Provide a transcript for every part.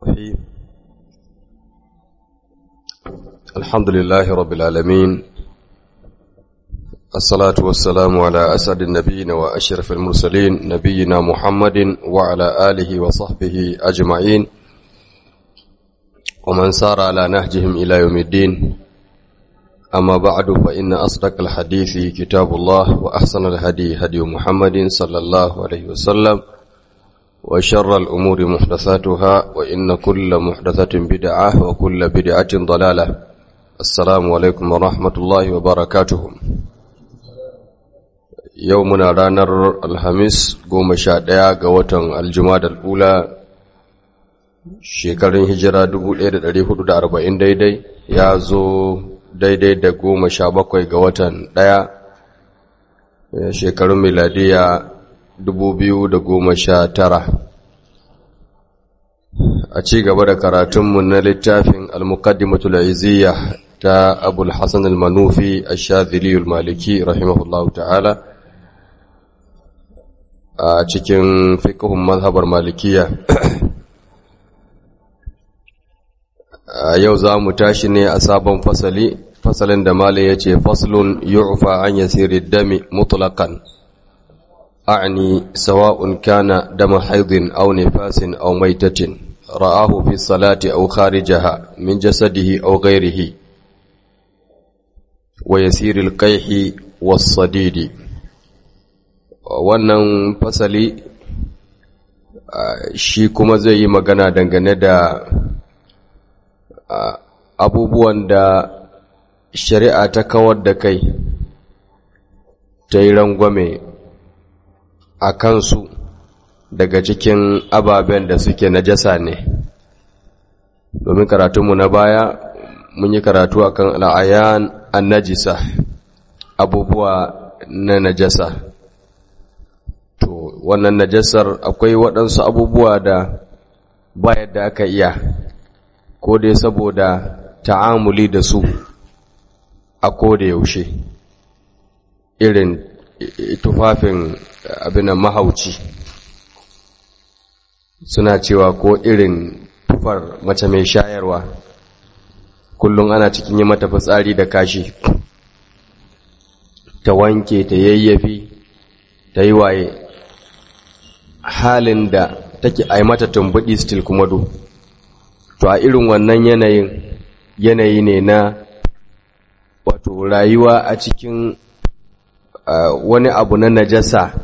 الرحيم الحمد لله رب العالمين الصلاة والسلام على أسعد النبيين وأشرف المرسلين نبينا محمد وعلى آله وصحبه أجمعين ومن سار على نهجهم إلى يوم الدين أما بعد فإن أصدق الحديث كتاب الله وأحسن الهدي هدي محمد صلى الله عليه وسلم وشر الأمور محدثاتها وإن كل محدثة بدعة وكل بدعة ضلالة السلام عليكم ورحمة الله وبركاته يومنا رانر الخميس قوم شاديا قوة الجماد الأولى shekarun hijira 1440 daidai ya zo daidai da goma sha bakwai ga watan ɗaya shekarun miladiya tara. a ci gaba da karatunmu na littafin al-muqaddimatul iziyya ta abul hasan al-manufi ash-shadhili al-maliki rahimahullahu ta'ala a cikin fiqhun mazhabar malikiya yau za mu tashi ne a sabon fasali fasalin da malai ya ce faslun yu'fa an yasiri dami mutlaqan a'ni sawa'un kana dama haidin aw nifasin aw maitatin ra'ahu fi salati aw kharijaha min jasadihi aw ghayrihi wa yasiri al-qayhi was-sadidi wannan fasali shi kuma zai yi magana dangane da abubuwan da shari'a ta kawar da kai ta yi rangwame a kansu daga cikin ababen da suke najasa ne domin karatunmu na baya mun yi karatu akan al'ayan an najisa abubuwa na najasa to wannan najasar akwai waɗansu abubuwa da ba yadda aka iya ko dai saboda ta'amuli da su a koda yaushe irin tufafin abinan mahauci suna cewa ko irin tufar mace mai shayarwa kullum ana cikin yi mata fitsari da kashi ta wanke ta yayyafi ta yi waye halin da take a mata tumbuɗi still kuma do to a irin wannan yanayin yanayi ne na wato rayuwa a cikin uh, wani abu na najasa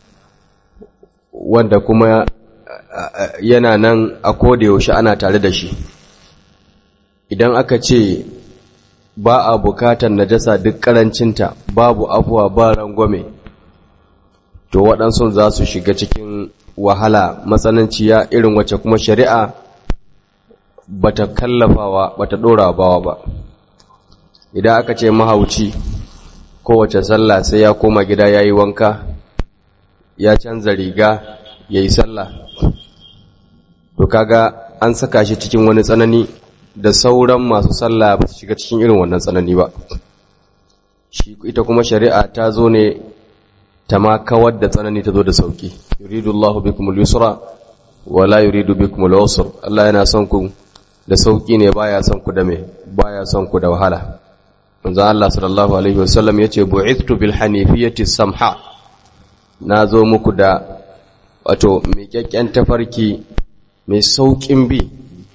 wanda kuma uh, yana nan a yaushe ana tare da shi idan aka ce ba a bukatar najasa duk karancinta babu afuwa ba rangwame to waɗansu za su shiga cikin wahala matsananciya irin wacce kuma shari'a bata kallafawa bata dora bawa ba idan aka ce mahauci kowace sallah sai ya koma gida yayi wanka ya canza riga yayi sallah to kaga an saka shi cikin wani tsanani da sauran masu sallah ba su shiga cikin irin wannan tsanani ba shi ita kuma shari'a ta zo ne ta ma kawar da tsanani ta zo da sauki yuridullahu bikumul yusra wala yuridu bikumul usra Allah yana son ku da sauƙi ne baya son ku da me baya son ku da wahala manzo Allah sallallahu alaihi wasallam yace bu'ithtu bil hanifiyati samha nazo muku da wato mai kyakkyan tafarki mai sauƙin bi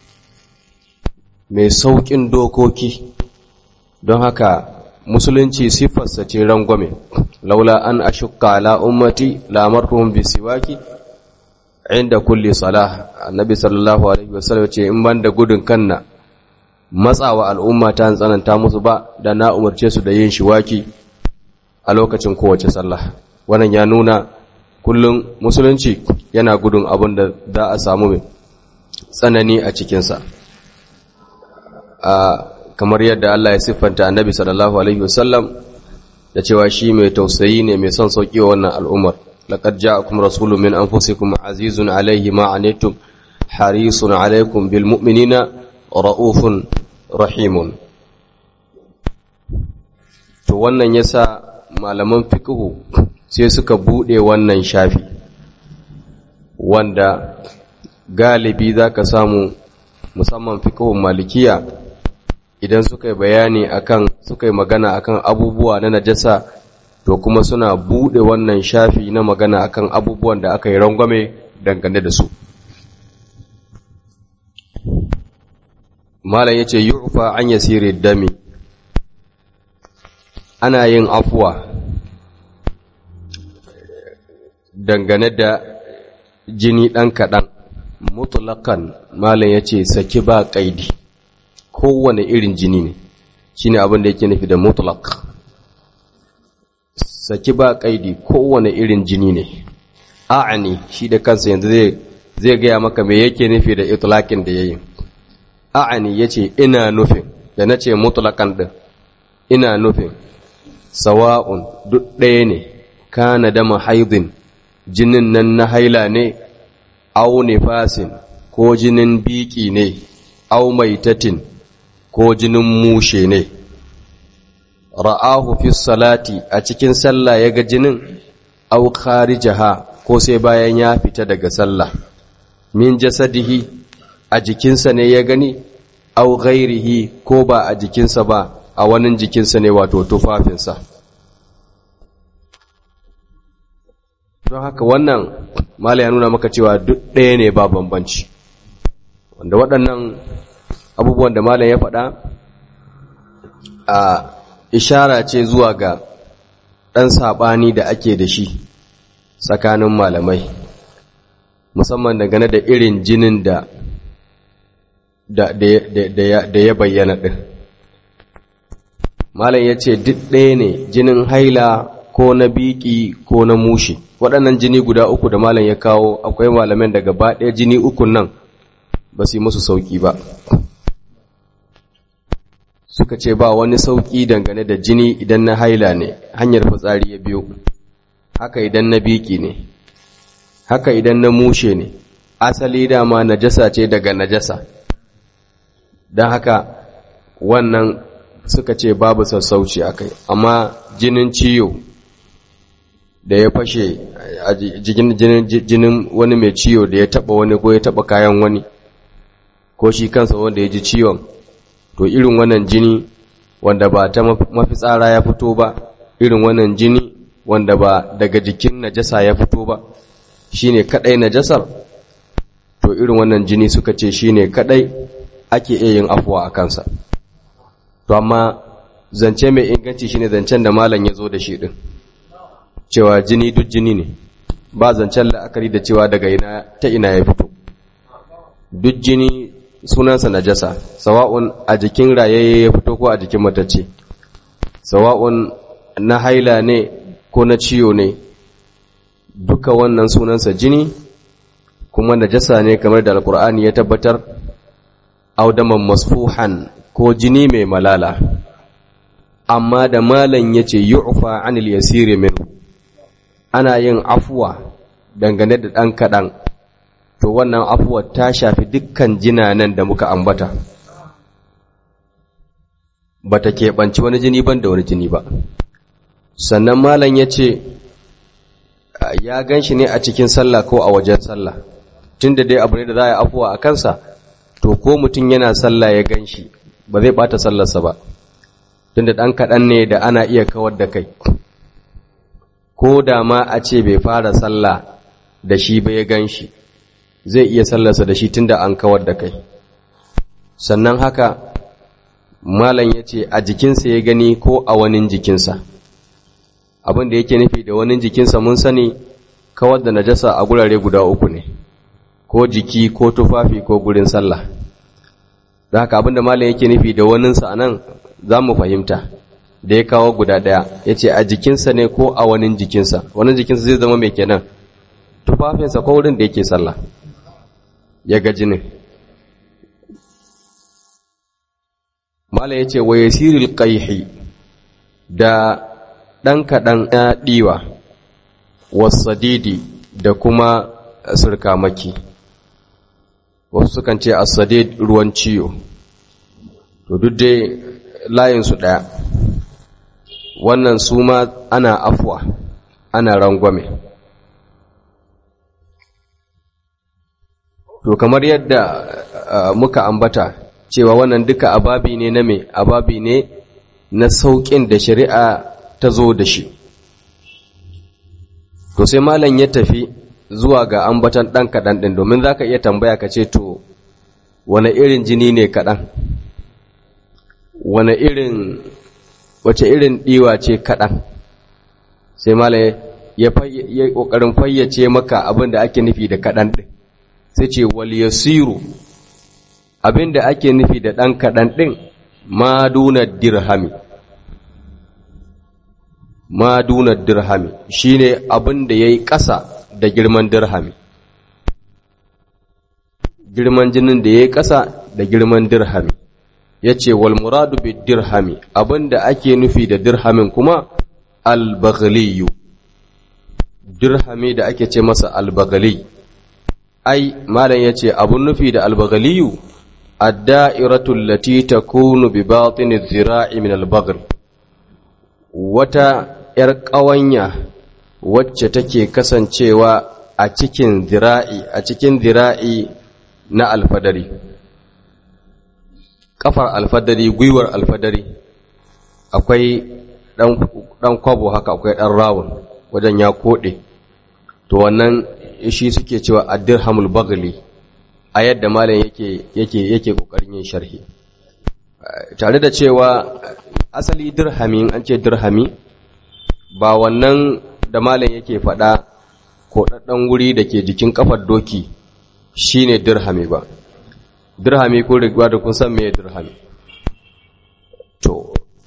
mai sauƙin dokoki don haka musulunci sifarsa ce rangwame laula an ashukka ala ummati la amartuhum bisiwaki inda kulli salah annabi sallallahu alaihi wasallam ce in banda gudun kanna matsawa al'umma ta tsananta musu ba da na umarce su da yin shiwaki a lokacin kowace sallah wannan ya nuna kullum musulunci yana gudun abin da za a samu mai tsanani a cikinsa kamar yadda Allah ya siffanta annabi sallallahu alaihi wasallam da cewa shi mai tausayi ne mai son sauki wa wannan al'ummar لقد جاءكم رسول من أنفسكم عزيز عليه ما عنيتم حريص عليكم بالمؤمنين رؤوف رحيم to wannan yasa malaman fiqhu sai suka bude wannan shafi wanda galibi zaka samu musamman fiqhun malikiya idan suka yi bayani akan suka yi magana akan abubuwa na najasa to kuma suna bude wannan shafi na magana akan abubuwan da aka yi rangwame dangane da su malam yace yu'fa an yasiri dami ana yin afuwa dangane da jini ɗan kaɗan mutulakan malam ya ce saki ba ƙaidi kowane irin jini ne shi ne abin da yake nufi da mutulak saki ba ƙaidi kowane irin jini ne a'ani shi da kansa yanzu zai gaya maka me yake nufi da itulakin da ya yi a'ani ya ce ina nufin da na ce mutulakan ɗin ina nufin sawa'un duk ɗaya ne kana dama haidin jinin nan na haila ne au nifasin ko jinin biki ne au maitatin ko jinin mushe ne ra'ahu fi salati a cikin sallah ya ga jinin au kharijaha ko sai bayan ya fita daga sallah min jasadihi a jikinsa ne ya gani au ghairihi ko ba a jikinsa ba a wani jikinsa ne wato tufafinsa don haka wannan mala ya nuna maka cewa duk ɗaya ne ba bambanci wanda waɗannan abubuwan da malam ya faɗa a ishara ce zuwa ga ɗan saɓani da ake da shi tsakanin malamai musamman dangane da irin jinin da da ya bayyana ɗin malam ya ce duk ɗaya ne jinin haila ko na biki ko na mushi waɗannan jini guda uku da malam ya kawo akwai malamin da gaba ɗaya jini ukun nan ba su yi musu sauƙi ba suka ce ba wani sauƙi dangane da jini idan na haila ne hanyar fitsari ya biyo haka idan na biki ne haka idan na mushe ne asali dama najasa ce daga najasa don haka wannan suka ce babu sassauci a kai amma jinin ciyo da ya fashe a jinin wani mai ciyo da ya taba wani ko ya taba kayan wani ko shi kansa wanda ya ji ciwon to irin wannan jini wanda ba ta mafitsara ya fito ba irin wannan jini wanda ba daga jikin najasa ya fito ba shine kadai najasar to irin wannan jini suka ce shine kadai ake iya yin afuwa a kansa to amma zance mai inganci shine zancen da malam ya zo da shi din cewa jini duk jini ne ba zancen la'akari da cewa daga ina ta ina ya fito duk jini sunansa najasa sawa'un a jikin rayayye ya fito ko a jikin matacce sawa'un na haila ne ko na ciyo ne duka wannan sunansa jini kuma najasa ne kamar da alkur'ani ya tabbatar audaman masfuhan ko jini mai malala amma da malan yace yu'fa anil yasiri min ana yin afuwa dangane da dan kadan to wannan afuwa ta shafi dukkan jinanan da muka ambata bata keɓanci wani jini ban da wani jini ba sannan malan yace ya ganshi ne a cikin sallah ko a wajen sallah tunda dai abu ne da za a yi afuwa a kansa to ko mutum yana sallah ya gan shi ba zai bata sallarsa ba tunda ɗan kaɗan ne da ana iya kawar da kai ko da ma a ce bai fara sallah da shi ba ya gan shi zai iya sallarsa da shi tunda an kawar da kai sannan haka malam ya ce a jikinsa ya gani ko a wani jikinsa abin da yake nufi da wani jikinsa mun sani kawar da najasa a gurare guda uku ne ko jiki ko tufafi ko gurin sallah da haka abinda malam yake nufi da waninsa a nan za mu fahimta da ya kawo guda ɗaya ya ce a jikinsa ne ko a wani jikinsa wani jikinsa zai zama mai kenan tufafinsa ko wurin da yake sallah ya ga jinin malam ya ce wa yasiril qaihi da ɗan kaɗan ya ɗiwa wasadidi da kuma surkamaki wasu sukan ce asadid ruwan ciyo to duk dai layinsu ɗaya wannan su ma ana afuwa ana rangwame to kamar yadda muka ambata cewa wannan duka ababi ne na me ababi ne na sauƙin da shari'a ta zo da shi to sai malam ya tafi zuwa ga ambatan ɗan kaɗan ɗin domin za ka iya tambaya ka ce to wane irin jini ne kaɗan wane irin wace irin ɗiwa ce kaɗan sai malam ya ƙoƙarin fayyace maka abin da ake nufi da kaɗan ɗin sai ce wal yasiru abin da ake nufi da ɗan kaɗan ɗin ma duna dirhami ma duna dirhami shine abin da yayi ƙasa da girman dirhami girman jinin da yayi ƙasa da girman dirhami yace wal muradu bid dirhami abin da ake nufi da dirhamin kuma al baghliyu dirhami da ake ce masa al baghli ai malam yace abun nufi da al baghliyu ad-da'iratu allati takunu bi batin adh-dhira'i min al-baghl wata ‘yar ƙawanya wacce take kasancewa a cikin zira'i a cikin zira'i na alfadari ƙafar alfadari gwiwar alfadari akwai ɗan kwabo haka akwai ɗan rawun wajen ya koɗe to wannan shi suke cewa addirhamul bagli a yadda malam yake yake yake kokarin yin sharhi tare da cewa asali dirhami an ce dirhami ba wannan da malam yake faɗa ko ɗaɗɗan wuri da ke jikin kafar doki shine dirhami ba dirhami ko rigwa da kun san me dirhami to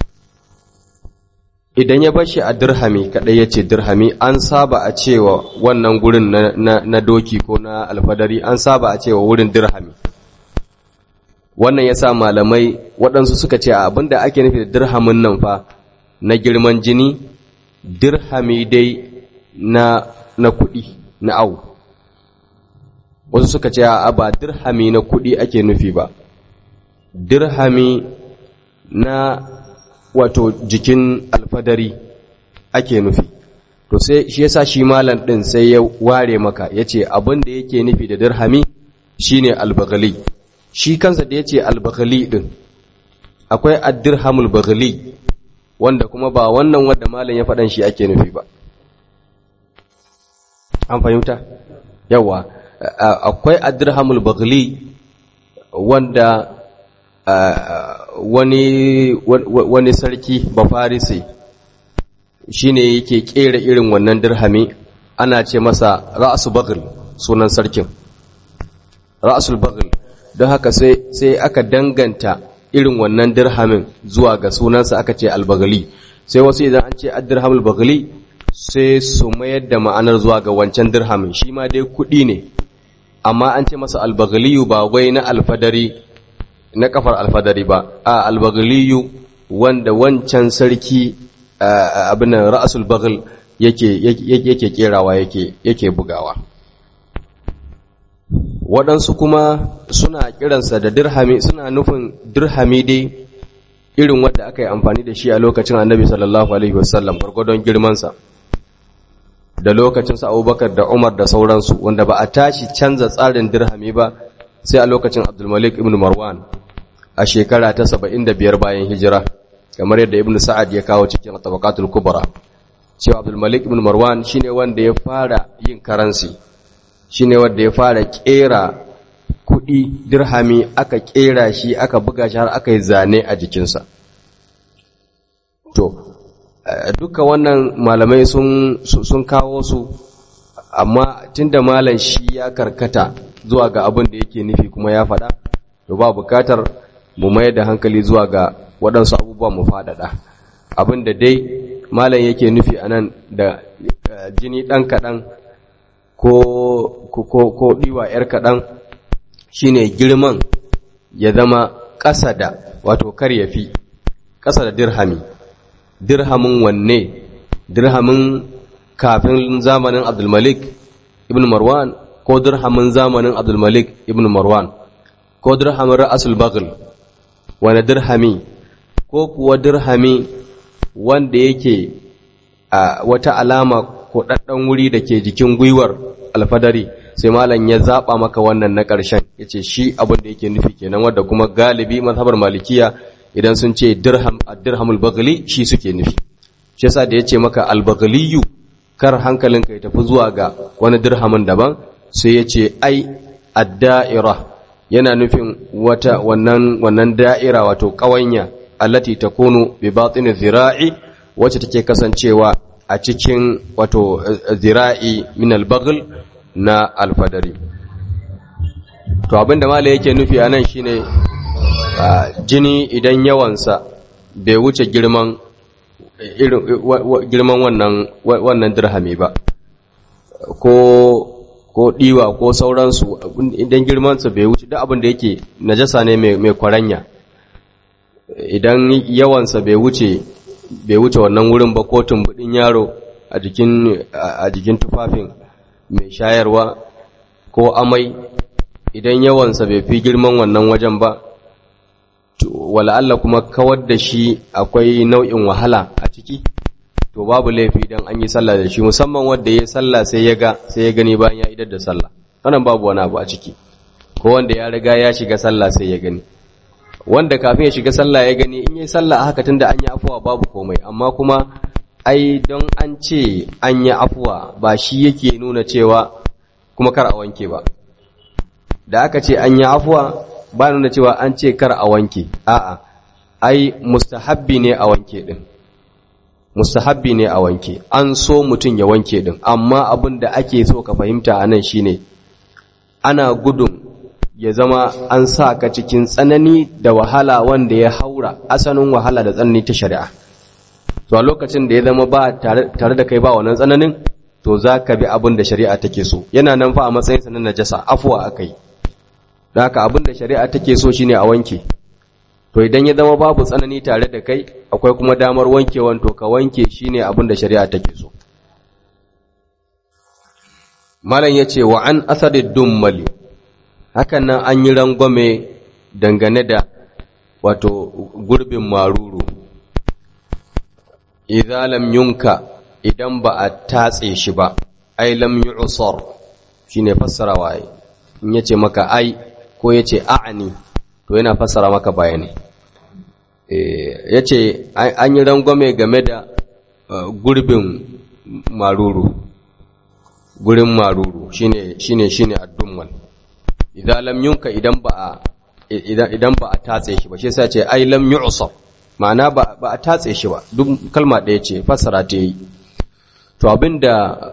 idan ya bashi a dirhami kadai yace dirhami an saba a cewa wannan gurin na, na, na doki ko na alfadari an saba a cewa wurin dirhami wannan yasa malamai waɗansu suka ce abinda ake nufi da dirhamin nan fa na girman jini dirhami dai na na kuɗi na au wasu suka ce a ba dirhami na kuɗi ake nufi ba dirhami na wato jikin alfadari ake nufi to sai shi yasa shi malam din sai ya ware maka yace abin da yake nufi da dirhami shine albaghali shi kansa da yace albaghali din akwai ad-dirhamul baghali wanda kuma ba wannan wanda malam ya faɗan shi ake nufi ba an fahimta yawa akwai ad-dirhamul baghali wanda wani wani sarki bafarisi shine yake kera irin wannan dirhami ana ce masa ra'su baghl sunan sarkin ra'sul baghl don haka sai sai aka danganta irin wannan dirhamin zuwa ga sunansa aka ce albaghli sai wasu idan an ce ad-dirhamul baghli sai su mayar da ma'anar zuwa ga wancan dirhamin shi ma dai kuɗi ne amma an ce masa albaghliyu ba wai na alfadari na kafar alfadari ba a albaghliyu wanda wancan sarki abin nan ra'sul baghl yake yake kerawa yake yake bugawa waɗansu kuma suna kiransa da dirhami suna nufin dirhami dai irin wanda aka yi amfani da shi a lokacin annabi sallallahu alaihi wasallam gwargwadon girmansa da lokacin sa abubakar da umar da sauransu wanda ba a tashi canza tsarin dirhami ba sai a lokacin abdulmalik ibn marwan a shekara ta saba'in da biyar bayan hijira kamar yadda ibn sa'ad ya kawo cikin tabaqatul kubra cewa abdul malik ibn marwan shine wanda ya fara yin karansi shine wanda ya fara kera kudi dirhami aka kera shi aka buga shi har aka yi zane a jikinsa to duka wannan malamai sun sun kawo su amma tunda malam shi ya karkata zuwa ga abin da yake nufi kuma ya faɗa to ba bukatar mu mayar da hankali zuwa ga waɗansu abubuwa mu faɗaɗa abin da dai malam yake nufi a nan da jini ɗan kaɗan ko ko ɗiwa ‘yar kaɗan shine girman ya zama ƙasa da wato kar ya fi ƙasa da dirhami dirhamin wanne dirhamin kafin zamanin abdulmalik ibn marwan ko dirhamin zamanin abdulmalik ibn marwan ko dirhamin ra'asul baghl wani dirhami ko kuwa dirhami wanda yake a wata alama ko ɗaɗɗan wuri da ke jikin gwiwar alfadari sai malam ya zaba maka wannan na ƙarshen yace shi abin da yake nufi kenan wanda kuma galibi mazhabar malikiya idan sun ce dirham ad-dirhamul baghli shi suke nufi shi yasa da yace maka al-baghliyu kar hankalinka ya tafi zuwa ga wani dirhamin daban sai yace ai ad-da'ira yana nufin wata wannan wannan da'ira wato kawanya allati takunu bi batin zira'i wacce take kasancewa a cikin wato zira'i min al-baghl na alfadari to abinda mala yake nufi anan shine jini idan yawansa bai wuce girman girman wannan wannan dirhami ba ko ko diwa ko sauransu idan girmansa bai wuce duk abin da yake najasa ne mai kwaranya idan yawansa bai wuce bai wuce wannan wurin ba ko tumbudin yaro a jikin a jikin tufafin mai shayarwa ko amai idan yawansa bai fi girman wannan wajen ba wala Allah kuma kawar da shi akwai nau'in wahala a ciki to babu laifi idan an yi sallah da shi musamman wanda ya sallah sai ya ga sai ya gani bayan ya idar da sallah wannan babu wani abu a ciki ko wanda ya riga ya shiga sallah sai ya gani wanda kafin ya shiga sallah ya gani in yi sallah haka tunda an yi afuwa babu komai amma kuma ai don an ce an yi afuwa ba shi yake nuna cewa kuma kar a wanke ba da aka ce an yi afuwa ba nuna cewa an ce kar a wanke a'a ai mustahabbi ne a wanke din mustahabbi ne a wanke an so mutum ya wanke din amma abin da ake so ka fahimta a nan shine ana gudun ya zama an sa ka cikin tsanani da wahala wanda ya haura asalin wahala da tsanani ta shari'a to a lokacin da ya zama ba tare da kai ba wannan tsananin to za ka bi abin da shari'a take so yana nan fa a matsayin sa na najasa afuwa akai da haka abin da shari'a take so shine a wanke to idan ya zama babu tsanani tare da kai akwai kuma damar wankewan to ka wanke shine abin da shari'a take so malam yace wa an asadid dummali hakan nan an yi rangwame dangane da wato gurbin maruru idza lam yunka idan ba a tatse shi ba ai lam yu'sar shine fassarawa ai in yace maka ai ko yace a'ani to yana fassara maka bayani eh yace an yi rangwame game da gurbin maruru gurin maruru shine shine shine addummal idza lam yunka idan ba a idan ba a tatse shi ba shi yasa ce ai lam yu'sar ma'ana ba ba a tatse shi ba duk kalma ɗaya ce fassara ta yi to abinda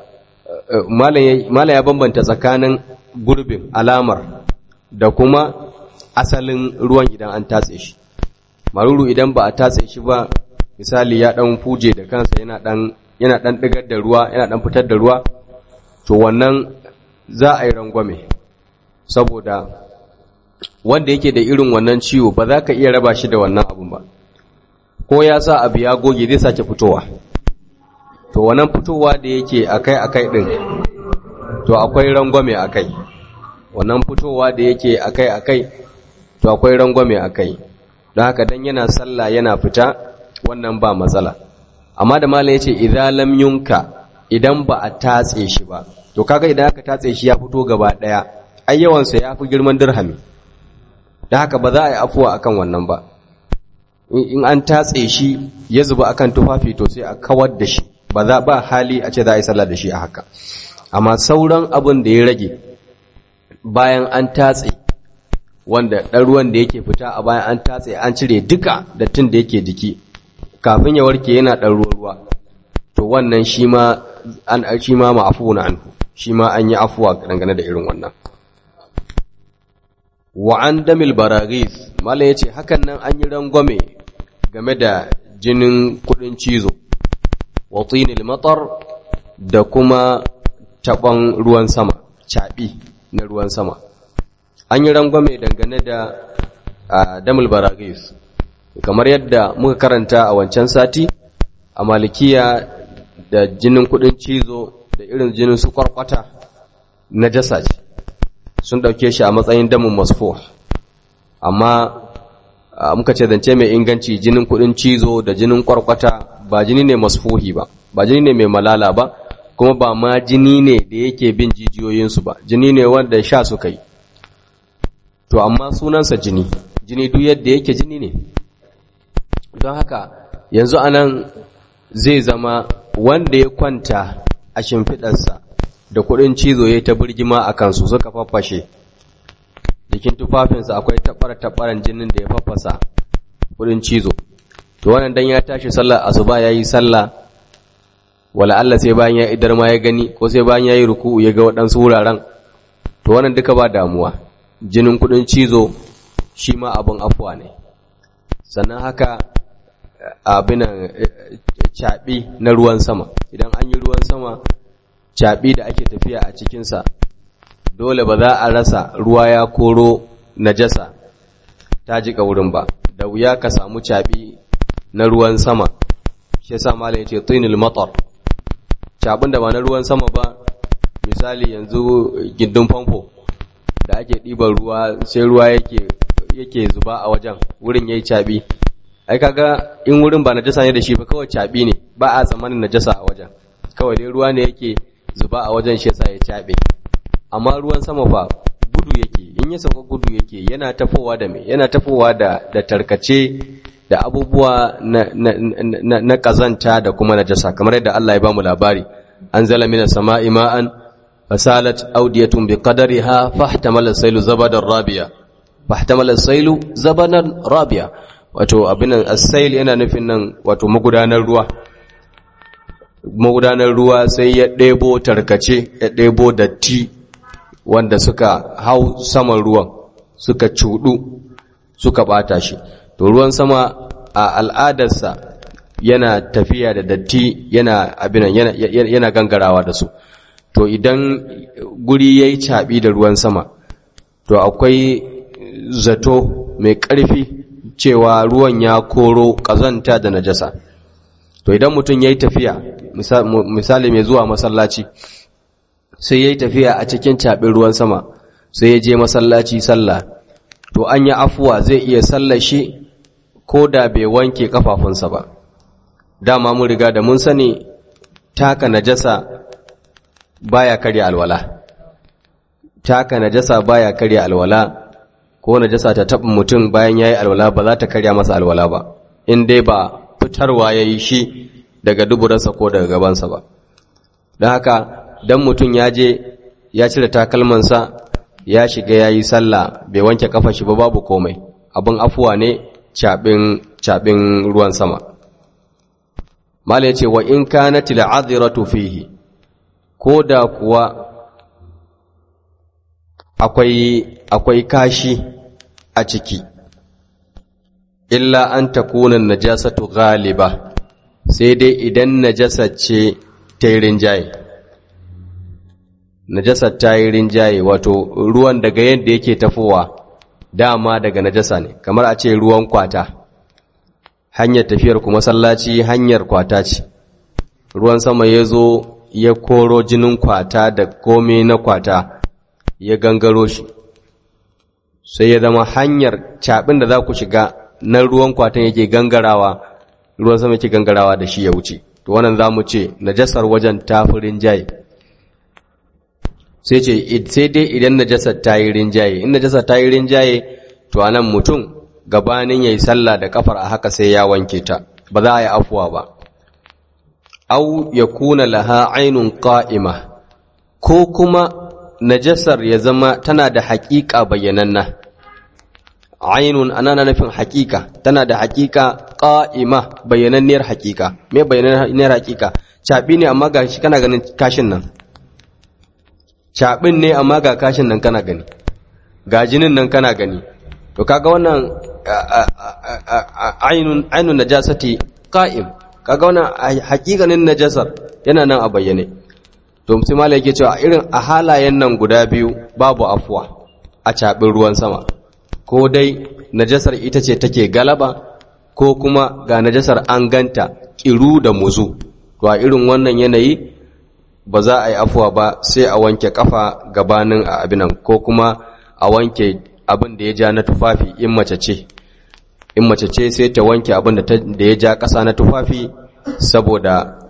malam ya bambanta tsakanin gurbin alamar da kuma asalin ruwan idan an tatse shi maruru idan ba a tatse shi ba misali ya dan fuje da kansa yana dan yana dan digar da ruwa yana dan fitar da ruwa to wannan za a yi rangwame saboda wanda yake da irin wannan ciwo ba za ka iya raba shi da wannan abun ba ko ya sa abu ya goge zai sake fitowa to wannan fitowa da yake akai-akai din to akwai rangwame akai wannan fitowa da yake akai-akai to akwai rangwame akai don haka dan yana sallah yana fita wannan ba matsala amma da malam yace idza lam yunka idan ba a tatse shi ba to kaga idan aka tatse shi ya fito gaba daya ai yawan sa yafi girman dirhami dan haka ba za a yi afuwa akan wannan ba in an tatse shi ya zuba akan tufafi to sai a kawar da shi ba za ba hali a ce za a yi sallah da shi a haka amma sauran abin da ya rage bayan an tatse wanda ɗan ruwan da yake fita a bayan an tatse an cire duka dattin da yake jiki kafin ya warke yana ɗan ruwa ruwa to wannan shi ma an shi ma ma'afu na anhu shi ma an yi afuwa dangane da irin wannan wa an damil baragis malam yace hakan nan an yi rangwame game da jinin kudin cizo wa tinil matar da kuma taɓon ruwan sama caɓi na ruwan sama an yi rangwame dangane da damul baragis kamar yadda muka karanta a wancan sati a malikiya da jinin kudin cizo da irin jinin su kwarkwata na jasa ce sun ɗauke shi a matsayin damin masfo amma muka ce zance mai inganci jinin kudin cizo da jinin kwarkwata ba jini ne masfuhi ba ba jini ne mai malala ba kuma ba ma jini ne da yake bin jijiyoyinsu ba jini ne wanda sha suka yi to amma sunansa jini jini duk yadda yake jini ne don haka yanzu anan zai zama wanda ya kwanta a shimfiɗarsa da kuɗin cizo ya ta birgima a kansu suka faffashe jikin tufafinsa akwai taɓar-taɓaran jinin da ya faffasa kuɗin cizo to wannan dan ya tashi sallar asuba ya yi sallah wala Allah sai bayan ya idar ma ya gani ko sai bayan ya yi ruku'u ya ga waɗansu wuraren to wannan duka ba damuwa jinin kuɗin cizo shi ma abin afuwa ne sannan haka abinan caɓi na ruwan sama idan an yi ruwan sama caɓi da ake tafiya a cikinsa dole ba za a rasa ruwa ya koro najasa ta jika wurin ba da wuya ka samu caɓi na ruwan sama shi yasa malam yace tinil matar cabin da ba na ruwan sama ba misali yanzu gindin famfo da ake ɗiban ruwa sai ruwa yake yake zuba a wajen wurin yayi cabi ai kaga in wurin ba najasa ne da shi ba kawai cabi ne ba a tsammanin najasa a wajen kawai dai ruwa ne yake zuba a wajen shi yasa ya cabe amma ruwan sama fa gudu yake in ya sauka gudu yake yana tafowa da me yana tafowa da da tarkace da abubuwa na, na, na, na kazanta da kuma najasa kamar yadda Allah ya bamu labari anzala minas sama'i ma'an fasalat awdiyatun biqadariha fahtamala as-sailu zabadan rabiya fahtamala as-sailu zabadan rabiya wato abinan as-sail yana nufin nan wato magudanar ruwa magudanar ruwa sai ya ɗebo tarkace ya ɗebo datti wanda suka hau saman ruwan suka cudu suka bata shi to ruwan sama a al'adarsa yana tafiya da datti yana abinan yana, yana gangarawa da su to idan guri ya yi caɓi da ruwan sama to akwai zato mai ƙarfi cewa ruwan ya koro ƙazanta da najasa to idan mutum ya yi tafiya misali mai zuwa masallaci sai ya yi tafiya a cikin caɓin ruwan sama sai ya je masallaci sallah to an yi afuwa zai iya sallashi ko da bai wanke kafafunsa ba dama mun riga da mun sani taka najasa baya karya alwala taka najasa baya karya alwala ko najasa ta taɓa mutum bayan yayi alwala ba za ta karya masa alwala ba in dai ba fitarwa yayi shi daga duburarsa ko daga gabansa ba don haka dan mutum ya je ya cire takalmansa ya shiga yayi sallah bai wanke kafa shi ba babu komai abin afuwa ne cabin ruwan sama mala ya ce wa in kanati la'adhiratu fihi ko da kuwa akwai akwai kashi a ciki illa an takuna najasatu ghaliba sai dai idan najasa ce ta yi rinjaye najasa ta yi rinjaye wato ruwan daga yadda yake tafowa dama daga najasa ne kamar a ce ruwan kwata hanyar tafiyar kuma sallaci hanyar kwata ce ruwan sama ya zo ya koro jinin kwata da komai na kwata ya gangaro shi sai ya zama hanyar caɓin da za ku shiga na ruwan kwatan yake gangarawa ruwan sama yake gangarawa da shi ya wuce to wannan za mu ce najasar wajen tafirin jaye sai ce sai dai idan najasar ta yi rinjaye in najasar ta yi rinjaye to anan mutum gabanin yayi sallah da kafar a haka sai ya wanke ta ba za a yi afuwa ba au yakuna laha ainun qa'ima ko kuma najasar ya zama tana da haƙiƙa bayyananna ainun ana na nufin haƙiƙa tana da haƙiƙa qa'ima bayyananniyar haƙiƙa me bayyananniyar haƙiƙa caɓi ne amma ga shi kana ganin kashin nan caɓin ne amma ga kashin nan kana gani ga jinin nan kana gani to kaga wannan ainun ainun najasati qa'im kaga wannan hakikanin najasar yana nan a bayyane to sai malai yake cewa irin a halayen nan guda biyu babu afuwa a caɓin ruwan sama ko dai najasar ita ce take galaba ko kuma ga najasar an ganta kiru da muzu to a irin wannan yanayi ba za a yi afuwa ba sai a wanke kafa gabanin a abinan ko kuma a wanke abin da ya ja na tufafi in mace ce in mace ce sai ta wanke abin da ya ja ƙasa na tufafi saboda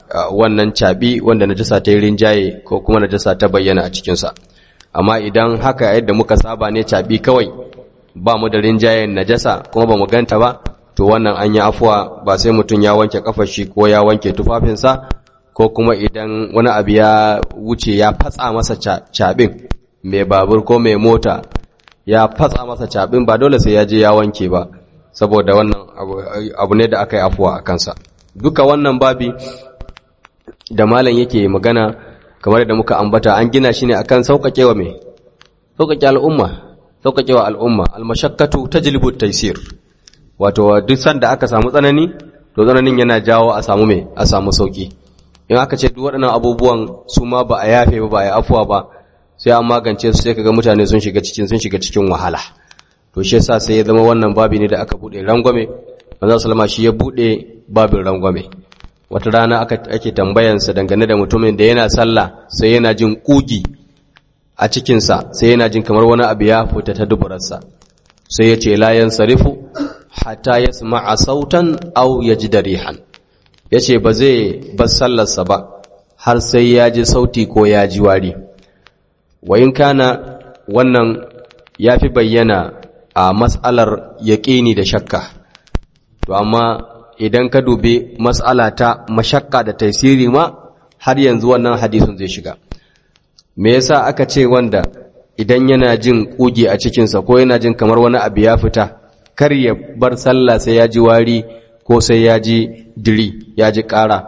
wannan caɓi wanda najasa ta yi rinjaye ko kuma najasa ta bayyana a cikinsa amma idan haka yadda muka saba ne caɓi kawai ba mu da rinjayen najasa kuma ba mu ganta ba to wannan an yi afuwa ba sai mutum ya wanke kafar shi ko ya wanke tufafinsa ko kuma idan wani abu ya wuce ya fatsa masa caɓin mai babur ko mai mota ya fatsa masa caɓin ba dole sai ya je ya wanke ba saboda wannan abu ne da aka yi afuwa a kansa duka wannan babi da malam yake magana kamar da muka ambata an gina shi ne akan sauƙaƙewa mai sauƙaƙe al'umma sauƙaƙewa al'umma almashakkatu tajlibu taysir wato duk sanda aka samu tsanani to tsananin yana jawo a samu mai a samu sauki in aka ce duk waɗannan abubuwan su ma ba a yafe ba ba a yi afuwa ba sai an magance su sai kaga mutane sun shiga cikin sun shiga cikin wahala to shi yasa sai ya zama wannan babi ne da aka bude rangwame manzo sallama shi ya bude babin rangwame wata rana aka ake tambayansa dangane da mutumin da yana sallah sai yana jin kugi a cikinsa sai yana jin kamar wani abu ya fita ta duburarsa sai ya ce la yansarifu hatta yasma'a sautan aw yajida rihan yace ba zai bar sallarsa ba har sai ya ji sauti ko ya ji wari wa in kana wannan yafi bayyana a mas'alar yaƙini da shakka to amma idan ka dubi mas'ala ta mashakka da taisiri ma har yanzu wannan hadisin zai shiga me yasa aka ce wanda idan yana jin kuge a cikinsa ko yana jin kamar wani abu ya fita kar ya bar sallah sai ya ji wari ko sai ya ji diri ya ji ƙara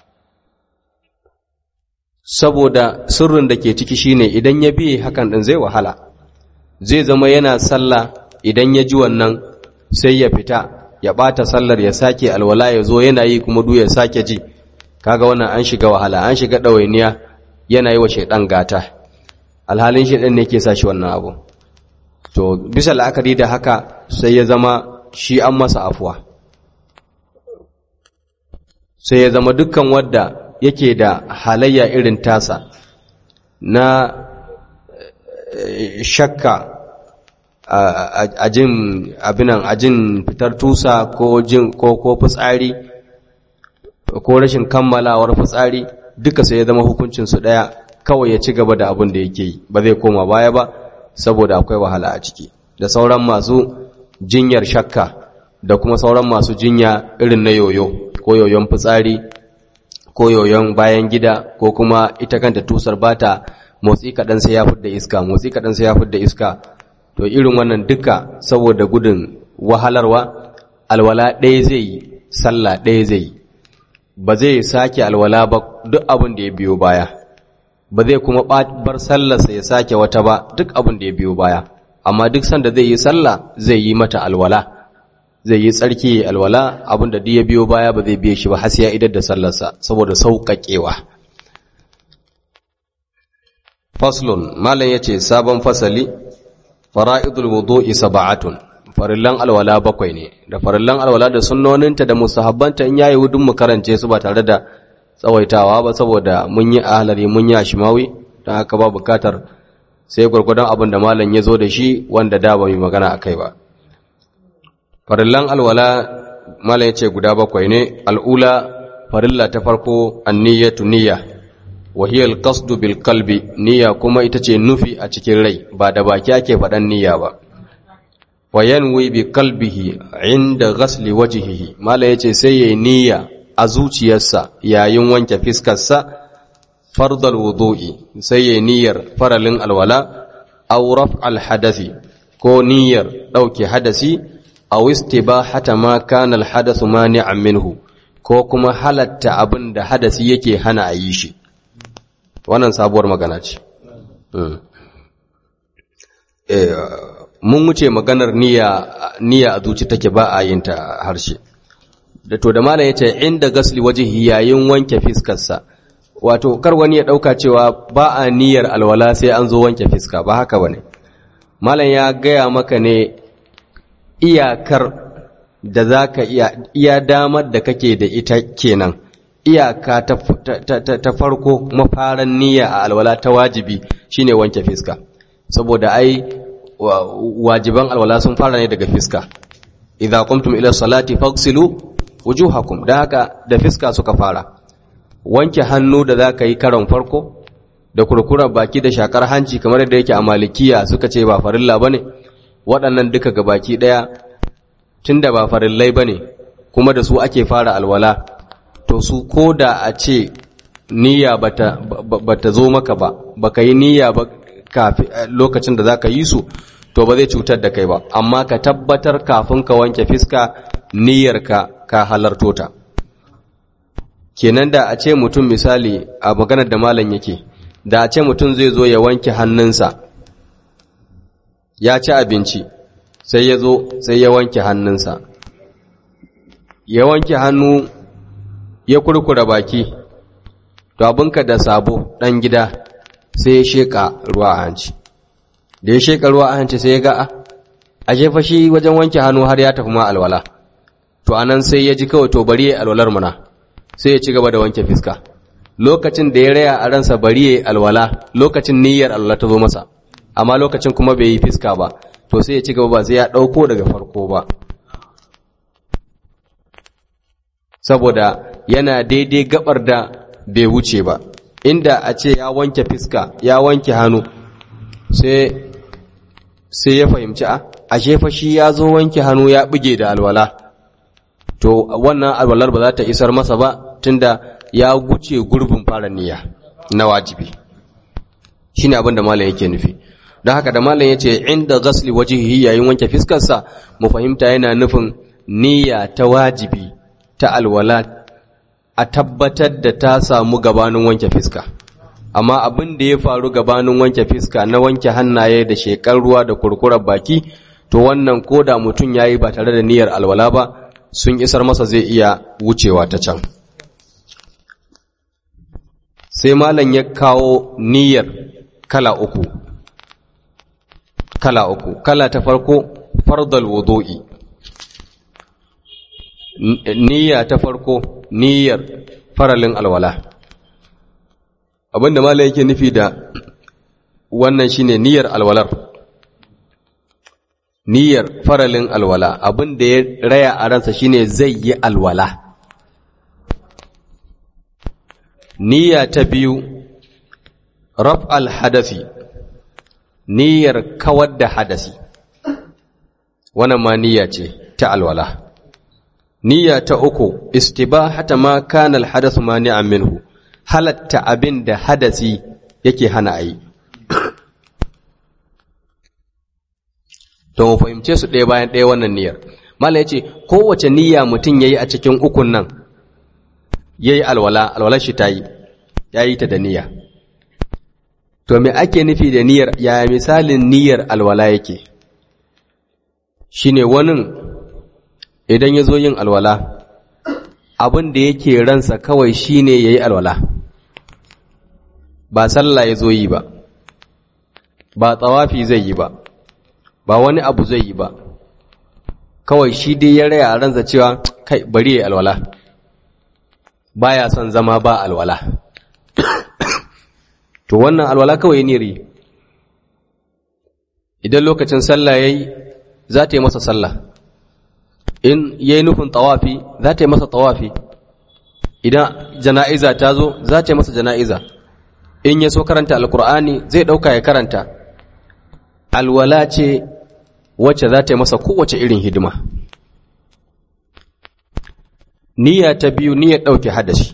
saboda sirrin da ke ciki shine idan ya biye hakan din zai wahala zai zama yana sallah idan ya ji wannan sai ya fita ya ɓata sallar ya sake alwala ya zo yana yi kuma du ya sake ji kaga wannan an shiga wahala an shiga ɗawainiya yana yi wa shaidan gata alhalin shaidan ne ke sa shi wannan abu to bisa la'akari da haka sai ya zama shi an masa afuwa sai ya zama dukkan wadda yake da halayya irin tasa na shakka a jin abinan a jin fitar tusa ko jin ko ko fitsari ko rashin kammalawar fitsari duka sai ya zama hukuncin su daya kawai ya ci gaba da abin da yake yi ba zai koma baya ba saboda akwai wahala a ciki da sauran masu jinyar shakka da kuma sauran masu jinya irin na yoyo ko yoyon fitsari ko yoyon bayan gida ko kuma ita kanta tusar bata motsi kaɗan sai ya fidda iska motsi kaɗan sai ya fidda iska to irin wannan duka saboda gudun wahalarwa alwala ɗaya zai yi sallah ɗaya zai yi ba zai sake alwala ba duk abin da ya biyo baya ba zai kuma bar sallarsa ya sake wata ba duk abin da ya biyo baya amma duk sanda zai yi sallah zai yi mata alwala zai yi tsarki alwala abin da duk ya biyo baya ba zai biye shi ba har sai ya idar da sallarsa saboda sauƙaƙewa faslun malam yace sabon fasali fara'idul wudu'i sab'atun farillan alwala bakwai ne da farillan alwala da sunnoninta da musahabbanta in yayi wudun mu karance su ba tare da tsawaitawa ba saboda mun yi ahlari mun yi ashmawi dan haka ba bukatar sai gurgurdan abin da malam ya zo da shi wanda da ba mu magana akai ba farillan alwala malam yace guda bakwai ne al'ula farilla ta farko an-niyyatu niyya wa hiya al-qasdu bil qalbi niyya kuma ita ce nufi a cikin rai ba da baki ake faɗan niyya ba wa yanwi bi qalbihi inda ghasli wajhihi mala yace sai yayi niyya a zuciyarsa yayin wanke fiskarsa fardal wudu'i sai yayi niyyar faralin alwala aw raf'al hadathi ko niyyar dauke hadasi aw istibahata ma kana al hadathu mani'an minhu ko kuma halatta abin da hadasi yake hana a yi shi wannan sabuwar magana ce mun wuce maganar niyya a zuci take ba a yin ta harshe da to da malam yace inda gasli wajhi yayin wanke fiskarsa wato kar wani ya dauka cewa ba a niyyar alwala sai an zo wanke fiska ba haka bane malam ya gaya maka ne iyakar da zaka iya iya damar da kake da ita kenan iyaka ta, ta, ta, ta farko mafaran niyya a alwala ta wajibi shine wanke fiska saboda ai wajiban alwala sun fara ne daga fiska idza qumtum ila salati faghsilu wujuhakum da haka da fiska suka fara wanke hannu da za ka yi karon farko da kurkurar baki da shakar hanci kamar yadda yake a malikiya suka ce ba farilla ba ne waɗannan duka ga baki ɗaya tun da ba farillai ba ne kuma da su ake fara alwala to su ko da a ce niyya bata bata zo maka ba baka yi niyya ba kafin lokacin da zaka yi su to ba zai cutar da kai ba amma ka tabbatar kafin ka wanke fiska niyyarka ka halarto ta kenan da a ce mutum misali a maganar da malam yake da a ce mutum zai zo ya wanke hannunsa ya ci abinci sai ya zo sai ya wanke hannunsa ya wanke hannu ya kurkura baki to abinka da sabo ɗan gida sai ya sheƙa ruwa a hanci da ya sheƙa ruwa a hanci sai ya ga a jefa shi wajen wanke hannu har ya tafi ma alwala to anan sai ya ji kawai to bari ya alwalar muna sai ya ci gaba da wanke fiska lokacin da ya raya a ransa bari ya alwala lokacin niyyar alwala ta zo masa amma lokacin kuma bai yi fiska ba to sai ya ci gaba ba sai ya ɗauko daga farko ba saboda yana daidai gabar da bai wuce ba inda a ce ya wanke fiska ya wanke hannu sai sai ya fahimci a ashe fa shi ya zo wanke hannu ya buge da alwala to wannan alwalar ba za ta isar masa ba tunda ya guce gurbin fara niyya na wajibi shine abin da malam yake nufi don haka da malam yace inda ghasli wajhihi yayin wanke fiskarsa mu fahimta yana nufin niyya ta wajibi ta alwala a tabbatar da ta samu gabanin wanke fiska amma abin da ya faru gabanin wanke fiska na wanke hannaye da shekar ruwa da kurkurar baki to wannan ko da mutum yayi ba tare da niyyar alwala ba sun isar masa zai iya wucewa ta can sai malam ya kawo niyyar kala uku kala uku kala ta farko fardal wudu'i niyya ta farko niyyar faralin alwala abinda malam yake nufi da wannan shine niyyar alwalar niyyar faralin alwala abinda ya raya a ransa shine zai yi alwala niyya ta biyu raf al-hadasi niyyar kawar da hadasi wannan ma niyya ce ta alwala niyya ta uku istibahata ma kana al-hadathu mani'an minhu halatta abin da hadasi yake hana ayi to mu fahimce su ɗaya bayan ɗaya wannan niyyar mala yace kowace niyya mutum yayi a cikin ukun nan yayi alwala alwalar shi tayi yayi ta da niyya to me ake nufi da niyyar ya misalin niyyar alwala yake shine wani idan ya zo yin alwala abin da yake ransa kawai shine ya yi alwala ba sallah ya zo yi ba ba tsawafi zai yi ba ba wani abu zai yi ba kawai shi dai ya raya a ransa cewa kai bari ya yi alwala baya son zama ba alwala to wannan alwala kawai ne idan lokacin sallah yayi za ta yi masa sallah in yayi nufin tawafi za ta yi masa tawafi idan jana'iza ta zo za ta yi masa jana'iza in ya so karanta alkur'ani zai dauka ya karanta alwala ce wacce za ta yi masa kowace irin hidima niyya ta biyu niyyar ɗauke hadashi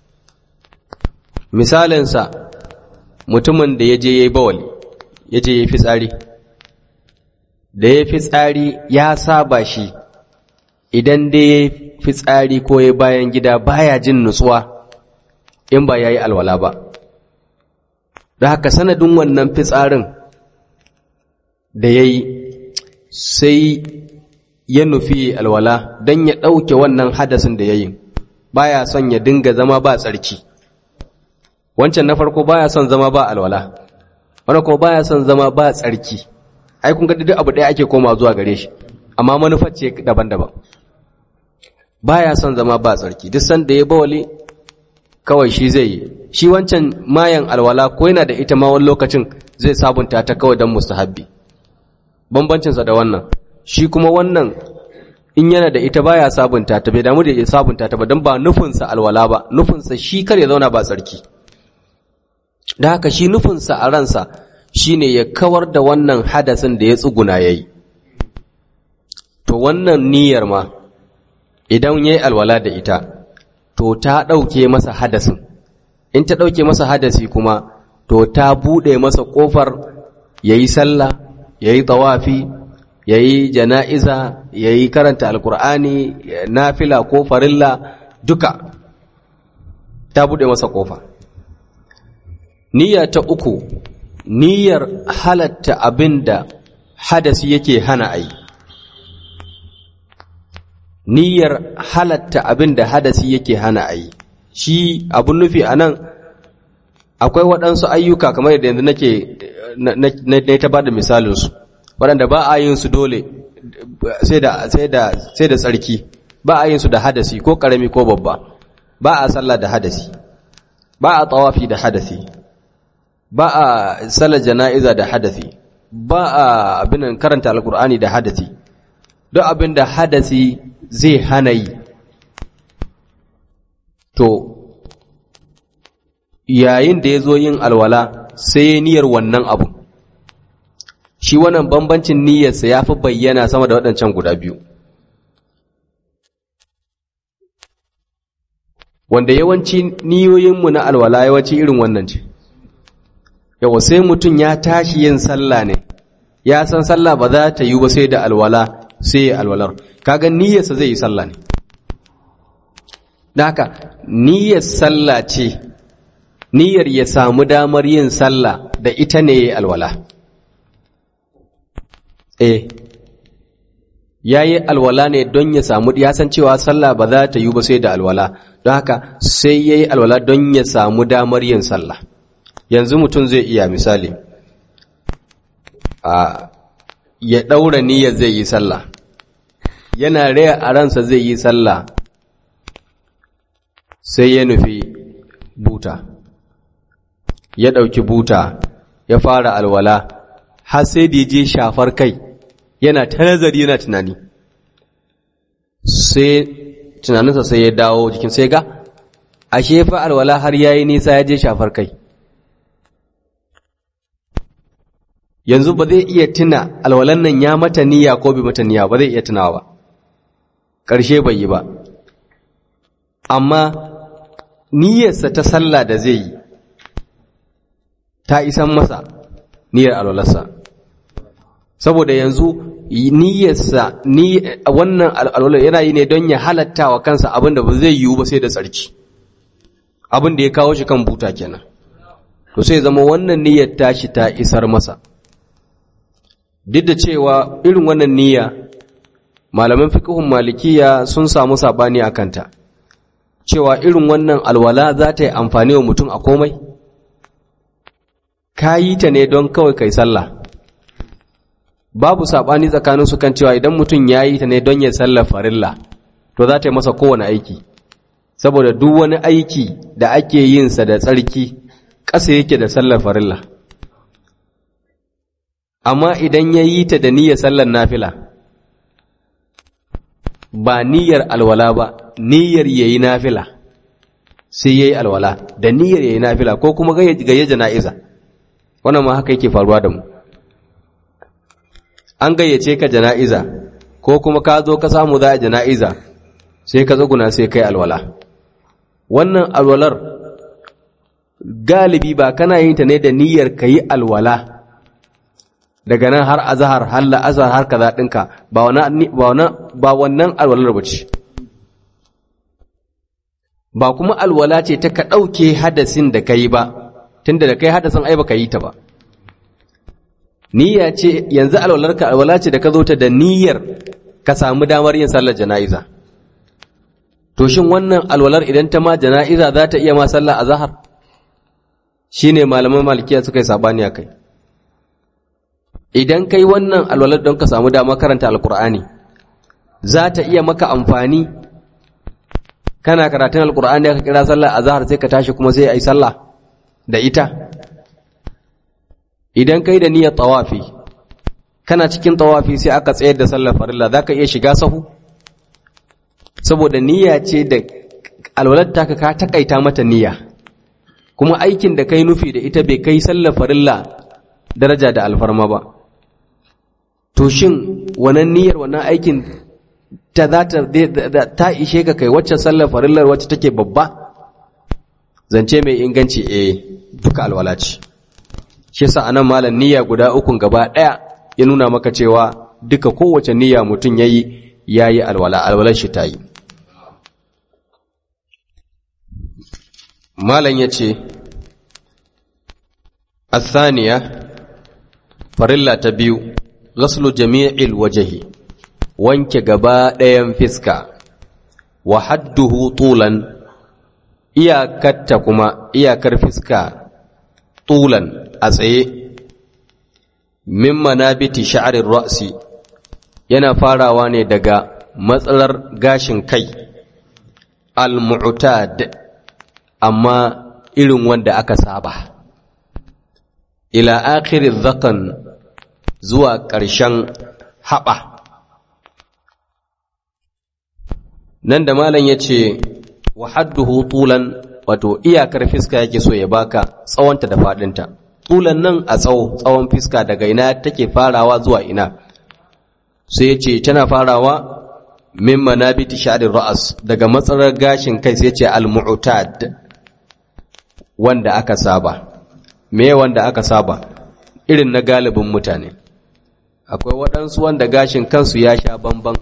misalinsa mutumin da ya je ya yi bawali ya je ya yi fitsari da ya fitsari ya saba shi idan da ya fitsari ko ya bayan gida baya jin nutsuwa in ba ya yi alwala ba da haka sanadin wannan fitsarin da ya yi sai ya nufi alwala don ya ɗauke wannan hadasin da ya yi baya son ya dinga zama ba tsarki wancan na farko baya son zama ba alwala wani kuma baya son zama ba tsarki ai kun ga duk abu ɗaya ake koma zuwa gare shi amma manufar ce daban-daban baya son zama ba tsarki duk sanda ya bawali kawai shi zai yi shi wancan mayan alwala ko yana da ita ma wani lokacin zai sabunta ta kawai don mustahabbi bambancinsa da wannan shi kuma wannan in yana da ita baya sabunta ta bai damu da ya sabunta ta ba don ba nufinsa alwala ba nufinsa shi kar ya zauna ba tsarki da haka shi nufinsa a ransa shine ya kawar da wannan hadasin da ya tsuguna ya yi to wannan niyyar ma idan ya yi alwala da ita to ta ɗauke masa hadasin in ta ɗauke masa hadasi kuma to ta buɗe masa ƙofar ya yi sallah ya yi tawafi ya yi jana'iza ya yi karanta alkur'ani nafila ko farilla duka ta buɗe masa ƙofa niyya ta uku niyyar halatta abin da hadasi yake hana a yi niyyar halatta abin da hadasi yake hana a yi shi abun nufi a nan akwai waɗansu ayyuka kamar yadda yanzu nake na ta ba da misalinsu waɗanda ba a yin su dole sai da tsarki ba a yin su da hadasi ko ƙarami ko babba ba a sallah da hadasi ba a tawafi da hadasi ba a sallar jana'iza da hadasi ba a abin karanta alkur'ani da hadasi duk abin da hadasi zai hana yi to yayin da ya zo yin alwala sai ya niyyar wannan abu shi wannan bambancin niyyarsa ya fi bayyana sama da waɗancan guda biyu wanda yawanci niyoyinmu na alwala yawanci irin wannan ce yawa sai mutum ya tashi yin sallah ne ya san sallah ba za ta yi ba sai da alwala sai ya alwalar kaga niyyarsa zai yi sallah ne da haka niyyar sallah ce niyyar ya samu damar yin sallah da ita ne ya alwala eh ya yi alwala ne don ya samu ya san cewa sallah ba za ta yi ba sai da alwala don haka sai ya yi alwala don ya samu damar yin sallah yanzu mutum zai iya misali a ya ɗaura niyyar zai yi sallah yana raya a ransa zai yi sallah sai ya nufi buta ya ɗauki buta ya fara alwala har sai da ya je shafar kai yana ta nazari yana tunani sai tunaninsa sai ya dawo jikin sai ga ashe fa alwala har yayi nisa ya je shafar kai yanzu ba zai iya tuna alwalan nan ya mata niyya ko bai mata niyya ba zai iya tunawa ba ƙarshe bai yi ba amma niyyarsa ta sallah da zai yi ta isan masa niyyar alwalarsa saboda yanzu niyyarsa ni wannan alwala yana yi ne don ya halatta wa kansa abin da ba zai yiwu ba sai da tsarki abin da ya kawo shi kan buta kenan to sai zama wannan niyyar tashi ta isar masa duk da cewa irin wannan niyya malaman fiqhun malikiya sun samu sabani a kanta cewa irin wannan alwala za ta yi amfani wa mutum a komai ka yi ta ne don kawai kai sallah babu saɓani tsakanin su kan cewa idan mutum ya yi ta ne don ya sallar farilla to za ta yi masa kowane aiki saboda duk wani aiki da ake yin sa da tsarki ƙasa yake da sallar farilla amma idan ya yi ta da niyyar sallar nafila ba niyyar alwala ba niyyar ya yi nafila sai ya yi alwala da niyyar ya yi nafila ko kuma gayyaje jana'iza wannan ma haka yake faruwa da mu an gayyace ka jana'iza ko kuma ka zo ka samu za a jana'iza sai ka tsuguna sai kai alwala wannan alwalar galibi ba kana yin ta ne da niyyar ka yi alwala daga nan har azahar har la'azar har kaza ɗinka ba wannan alwalar ba ce ba kuma alwala ce ta ka ɗauke hadasin da ka yi ba tunda da kai hadasin ai ba ka yi ta ba niyya ce yanzu alwalarka alwala ce da ka zo ta da niyyar ka samu damar yin sallar jana'iza to shin wannan alwalar idan ta ma jana'iza za ta iya ma sallar azhar shine malaman malikiya suka yi sabani kai idan kai wannan alwalar don ka samu damar karanta alkur'ani za ta iya maka amfani kana karatun alkur'ani aka kira sallar azhar sai ka tashi kuma sai ai sallah da ita idan kai da niyyar tawafi kana cikin tawafi sai aka tsayar da sallar farilla zaka iya shiga sahu saboda niyya ce da alwalar taka ka takaita mata niyya kuma aikin da kai nufi da ita bai kai sallar farilla daraja da alfarma ba to shin wannan niyyar wannan aikin ta za ta ta ishe ka kai wacce sallar farillar wacce take babba zance mai inganci eh duka alwala ce shi yasa anan malam niyya guda ukun gaba daya ya nuna maka cewa duka kowace niyya mutum yayi yayi alwala alwalar shi tayi malam yace الثانية farilla ta biyu ghaslu jami'il wajhi wanke gaba ɗayan fiska wa hadduhu tulan iyakarta kuma iyakar fiska tulan a tsaye min manabiti sha'arin ra'si yana farawa ne daga matsalar gashin kai al-mu'tad amma irin wanda aka saba ila akhiri zakan zuwa ƙarshen haɓa nan da malam ya ce wa hadduhu tulan wato iyakar fiska yake so ya baka tsawonta da faɗinta tulan nan a tsawo tsawon fiska daga ina take farawa zuwa ina sai ya ce tana farawa min manabiti sha'rir ra'as daga matsalar gashin kai sai ya ce al-mu'tad wanda aka saba me wanda aka saba irin na galibin mutane akwai waɗansu wanda gashin kansu ya sha bamban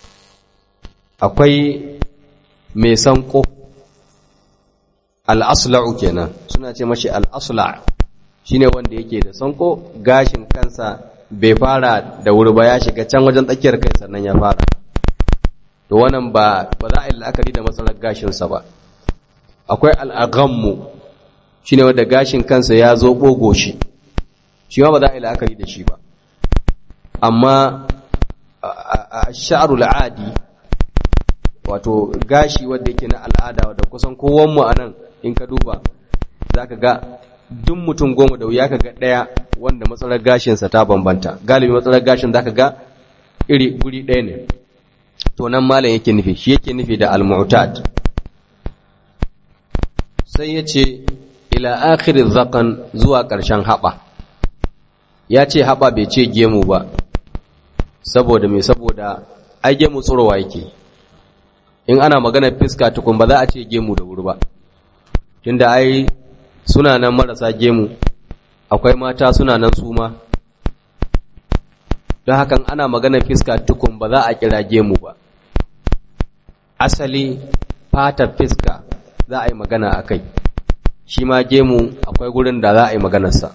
akwai mai sanko al'asla'u kenan suna ce mashi al'asla shine wanda yake da sanko gashin kansa bai fara da wuri ba ya shiga can wajen tsakiyar kai sannan ya fara to wannan ba ba za a yi la'akari da matsalar gashinsa ba akwai al'agammu shine wanda gashin kansa ya zo ɓogo shi shi ma ba za a yi la'akari da shi ba amma a sha'arul adi wato gashi wanda yake na al'ada wadda kusan kowanmu a nan in ka duba za ka ga duk mutum goma da wuya ka ga ɗaya wanda matsalar gashinsa ta bambanta galibi matsalar gashin za ka ga iri guri ɗaya ne to nan malam yake nufi shi yake nufi da al-mu'tad sai ya ce ila akhirin zakan zuwa ƙarshen haɓa ya ce haɓa bai ce gemu ba saboda mai saboda ai gemu tsorowa yake in ana magana fiska tukun ba za a ce gemu da wuri ba tunda ai suna nan marasa gemu akwai mata suna nan su ma don hakan ana magana fiska tukun ba za a kira gemu ba asali fatar fiska za a yi magana a kai shi ma gemu akwai gurin da za a yi maganarsa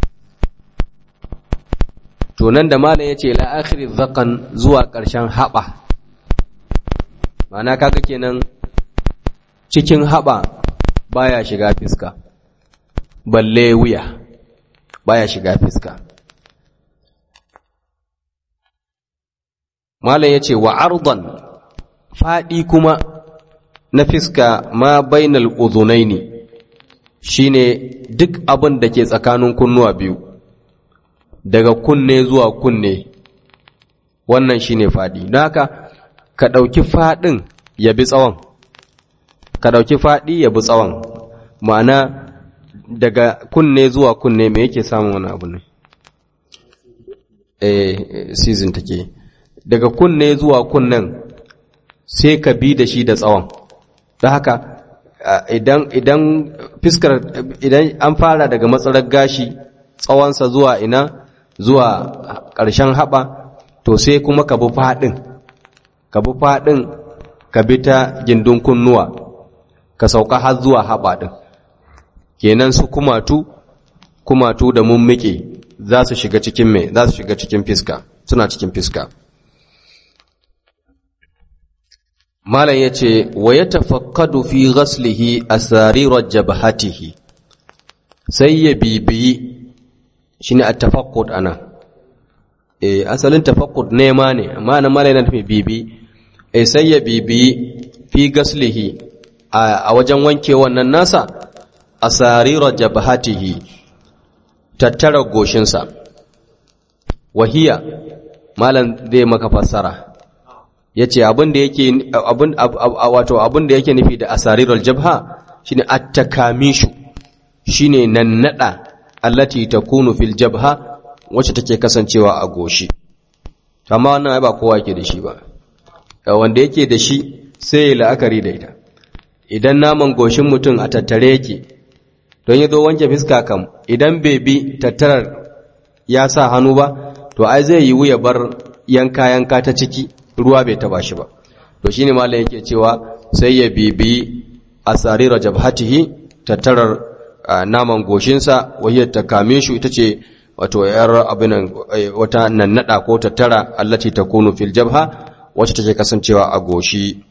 to nan da malam ya ce la'akhiri zakan zuwa ƙarshen haɓa mana kaga kenan cikin haɓa baya shiga fiska balle wuya baya shiga fiska malam ya ce wa ardan faɗi kuma na fiska ma bainal uzunaini shine duk abin da ke tsakanin kunnuwa biyu daga kunne zuwa kunne wannan shine fadi don haka ka ɗauki faɗin ya bi tsawon ka ɗauki faɗi ya bi tsawon ma'ana daga kunne zuwa kunne me yake samun wani abu ne eh season take daga kunne zuwa kunnen sai ka bi da shi da tsawon don haka idan idan fiskar idan an fara daga matsalar gashi tsawonsa zuwa ina zuwa ƙarshen haɓa to sai kuma ka bi faɗin ka bi faɗin ka bi ta gindin kunnuwa ka sauka har zuwa haɓa ɗin kenan su kumatu kumatu da mummike za su shiga cikin me za su shiga cikin fiska suna cikin fiska malam ya ce wa ya tafakkadu fi ghaslihi asarirar jabhatihi sai ya bibiyi shi ne a tafakkud ana e, asalin tafakkud nema ne amma na malam yana tafi bibi e, sai ya bibiyi fi ghaslihi a wajen wanke wannan nasa asarirar jabhatihi tattara goshinsa wahiya malam zai maka fassara yace abin da yake abin wato abin da yake nufi da asarirul jabha shine at-takamishu shine nannada allati takunu fil jabha wacce take kasancewa a goshi amma wannan ba kowa yake da shi ba wanda yake da shi sai ya la'akari da ita idan naman goshin mutum a tattare yake don ya zo wanke fiska kam idan bai bi tattarar ya sa hannu ba to ai zai yi wuya bar yanka yanka ta ciki ruwa bai taba shi ba to shine malam yake cewa sai ya bibi asarira jabhatihi tattarar naman goshinsa wahiyar ta kame shi ita ce wato yar abinan wata nannada ko tattara allati takunu fil jabha wacce take kasancewa a goshi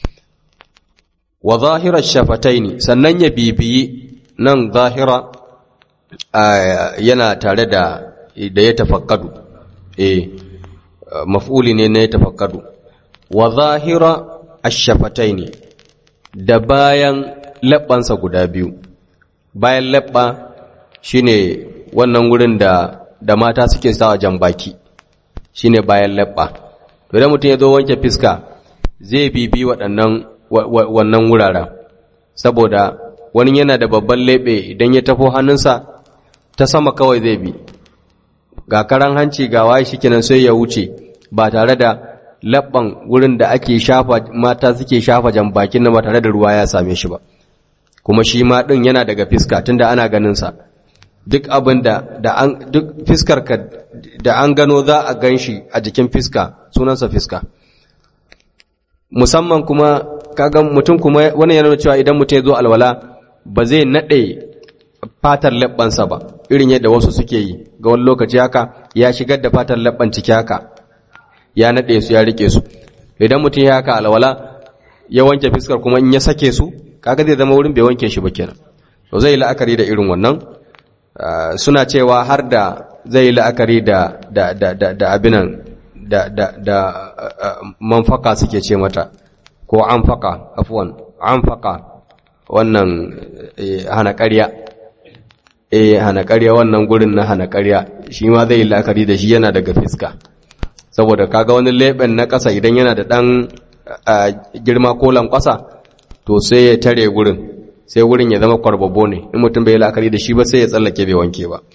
wa zahirar shafataini sannan ya bibiyi nan zahira yana tare da da ya tafakkadu eh maf'uli ne na ya tafakkadu wa zahira ash-shafataini da bayan labbansa guda biyu bayan labba shine wannan wurin da da mata suke sawa jambaki shine bayan labba to idan mutum ya zo wanke fiska zai bibi waɗannan wannan wuraren saboda wani yana da babban lebe idan ya tafo hannunsa ta sama kawai zai bi ga karan hanci ga waye shikenan sai ya wuce ba tare da labban wurin da ake shafa mata suke shafa jambakin na ba tare da ruwa ya same shi ba kuma shi ma din yana daga fiska tunda ana ganin sa duk abin da da an duk fiskar ka da an gano za a ganshi a jikin fiska sunansa fiska musamman kuma kaga mutum kuma wani yana cewa idan mutum ya zo alwala ba zai nade fatar labbansa ba irin yadda wasu suke yi ga wani lokaci haka ya shigar da fatar labban ciki haka ya nade su ya rike su idan mutum ya haka alwala ya wanke fiskar kuma in ya sake su kaga zai zama wurin bai wanke shi ba kenan to zai yi la'akari da irin wannan suna cewa har da zai yi la'akari da da da da, da abinan da da da manfaka suke ce mata ko anfaka afwan anfaka wannan hana ƙarya eh hana ƙarya wannan gurin na hana ƙarya shi ma zai yi la'akari da shi yana daga fiska saboda kaga wani leɓen na ƙasa idan yana da ɗan girma ko lankwasa to sai ya tare gurin sai wurin ya zama kwarbabo ne in mutum bai la'akari da shi ba sai ya tsallake bai wanke ba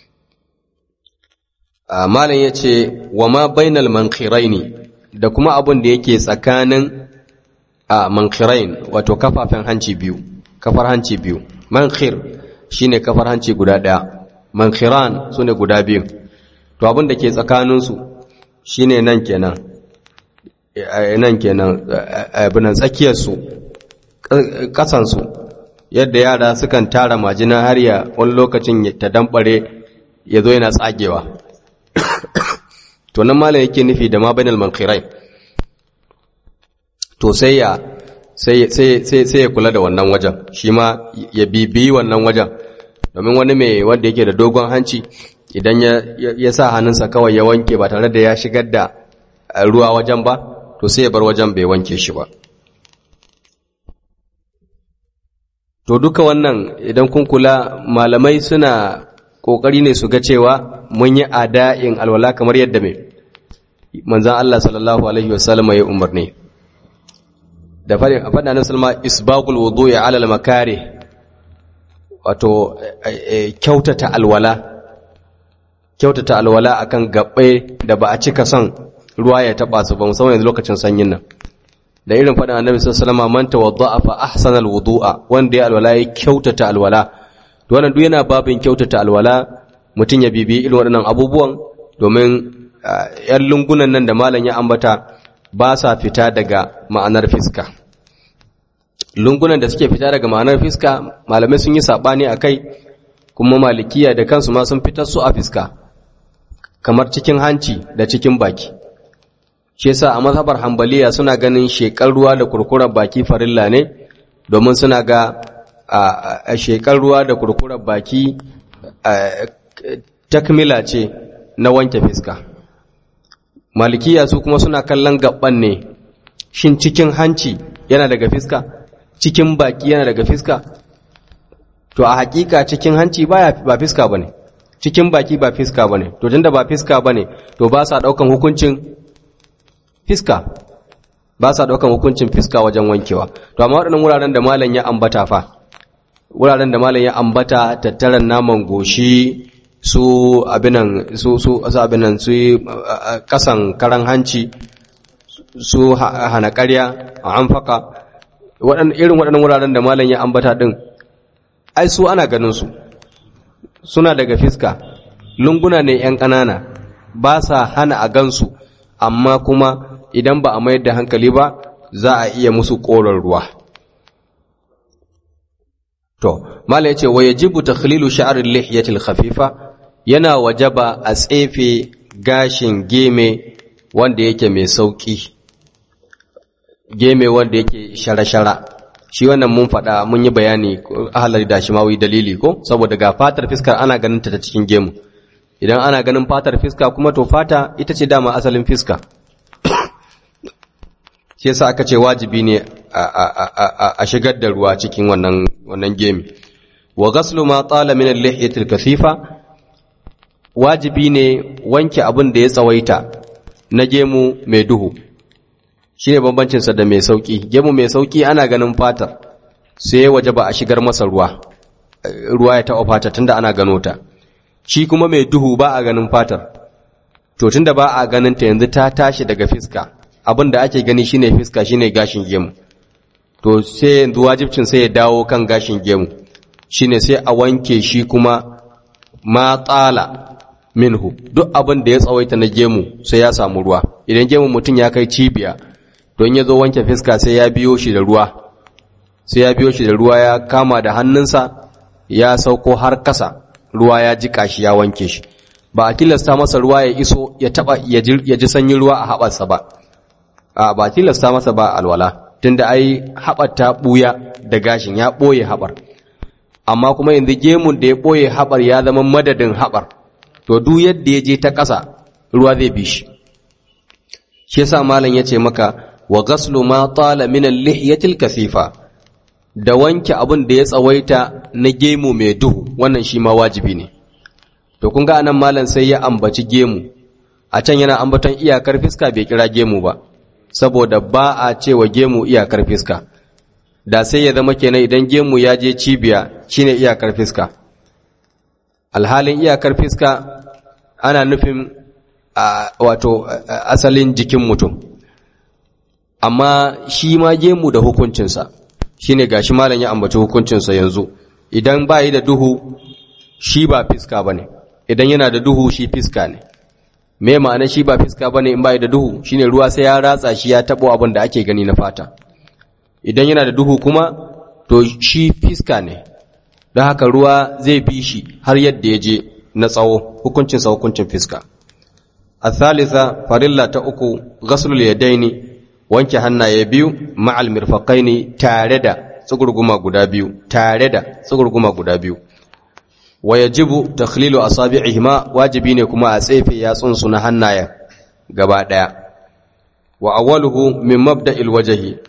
malam ya ce wa ma bainal mankiraini da kuma abin da yake tsakanin a mankirain wato kafafen hanci biyu kafar hanci biyu mankhir shine kafar hanci guda ɗaya mankhiran su ne guda biyu to abin da ke tsakaninsu shine nan kenan nan kenan abinan tsakiyarsu ƙasansu yadda yara sukan tara majina har ya wani lokacin ta dambare ya zo yana tsagewa to nan malam yake nufi da ma bainal mankhirai to sai ya sai sai ya kula da wannan wajen shi ma ya bibiyi wannan wajen domin wani mai wanda yake da dogon hanci idan ya sa hannunsa kawai ya wanke ba tare da ya shigar da ruwa wajen ba to sai ya bar wajen bai wanke shi ba to duka wannan idan kun kula malamai suna kokari ne su ga cewa mun yi ada'in alwala kamar yadda mai manzan Allah sallallahu alaihi wasallam ya umarni da fadin a fadin salma isbagul wudu'i ala al-makari wato kyautata alwala kyautata alwala akan gabbai da ba a cika son ruwa ya taba su ba musamman yanzu lokacin sanyin nan da irin faɗin annabi sallallahu alaihi wasallam man tawadda'a fa ahsana alwudu'a wanda ya alwala ya kyautata alwala to wannan duk yana babin kyautata alwala mutun ya bibi irin waɗannan abubuwan domin yan lungunan nan da malam ya ambata ba sa fita daga ma'anar fiska lungunan da suke fita daga ma'anar fiska malamai sun yi sabani akai kuma malikiya da kansu ma sun fitar su a fiska kamar cikin hanci da cikin baki shi yasa a mazhabar hambaliya suna ganin shekar ruwa da kurkurar baki farilla ne domin suna ga a shekar ruwa da kurkurar baki takmila ce na wanke fiska malikiya su kuma suna kallon gaban ne shin cikin hanci yana daga fiska cikin baki yana daga fiska to a hakika cikin hanci baya ba fiska bane cikin baki ba fiska bane to tunda ba fiska bane to ba sa daukan hukuncin fiska ba sa ɗaukan hukuncin fiska wajen wankewa to amma waɗannan wuraren da malam ya ambata fa wuraren da malam ya ambata tattaran naman goshi su abinan su su su abinan su kasan karan hanci su hana ƙarya a amfaka irin waɗannan wuraren da malam ya ambata ɗin ai su ana ganin su suna daga fiska lunguna ne 'yan ƙanana ba sa hana a gansu amma kuma idan ba a mayar da hankali ba za a iya musu ƙorar ruwa to mala yace wa yajibu takhlilu sha'r al-lihyati al-khafifa yana wajaba a tsefe gashin geme wanda yake mai sauki geme wanda yake shara-shara shi wannan mun faɗa mun yi bayani ahalar da shi mawi dalili ko saboda ga fatar fiskar ana ganin ta cikin gemu idan ana ganin fatar fiska kuma to fata ita ce dama asalin fiska shi yasa aka ce wajibi ne a shigar da ruwa cikin wannan wannan gemi wa ghaslu ma tala min al-lihyati al-kathifa wajibi ne wanke abin da ya tsawaita na gemu mai duhu shine bambancin sa da mai sauki gemu mai sauki ana ganin fatar sai ya wajaba a shigar masa ruwa ruwa ya taɓa fatar tunda ana gano ta shi kuma mai duhu ba a ganin fatar to tunda ba a ganin ta yanzu ta tashi daga fiska abin da ake gani shine fiska shine gashin gemu to sai yanzu wajibcin sai ya dawo kan gashin gemu shine sai a wanke shi kuma ma tsala minhu duk abin da ya tsawaita na gemu sai ya samu ruwa idan gemu mutum ya kai cibiya don ya zo wanke fiska sai ya biyo shi da ruwa sai ya biyo shi da ruwa ya kama da hannunsa ya sauko har kasa ruwa ya jika shi ya wanke shi ba a tilasta masa ruwa ya iso ya taba ya ji sanyin ruwa a haɓarsa ba a ba tilasta masa ba alwala tunda ai haɓar ta ɓuya da gashin ya ɓoye haɓar amma kuma yanzu gemun da ya ɓoye haɓar ya zama madadin haɓar to duk yadda ya je ta ƙasa ruwa zai bi shi shi yasa malam ya ce maka wa ghaslu ma tala min al-lihyatil kasifa da wanke abin da ya tsawaita na gemu mai duhu wannan shi ma wajibi ne to kun ga anan malam sai ya ambaci gemu a can yana ambaton iyakar fiska bai kira gemu ba saboda ba a cewa gemu iyakar fiska da sai ya zama kenan idan gemu ya je cibiya shine iyakar fiska alhalin iyakar fiska ana nufin wato asalin jikin mutum amma shi ma gemu da hukuncinsa shine gashi malam ya ambaci hukuncinsa yanzu idan ba yi da duhu shi ba fiska bane idan yana da duhu shi fiska ne me ma'ana shi ba fiska bane in ba yi da duhu shine ruwa sai ya ratsa shi ya tabo abin da ake gani na fata idan yana da duhu kuma to shi fiska ne don haka ruwa zai bi shi har yadda ya je na tsawo hukuncinsa hukuncin fiska a thalitha farilla ta uku ghaslul yadaini wanke hannaye biyu ma'al mirfaqaini tare da tsugurguma guda biyu tare da tsugurguma guda biyu wa yajibu takhlilu asabi'ihima wajibi ne kuma a tsefe yatsun su na hannayen gaba daya wa awwaluhu min mabda'il wajhi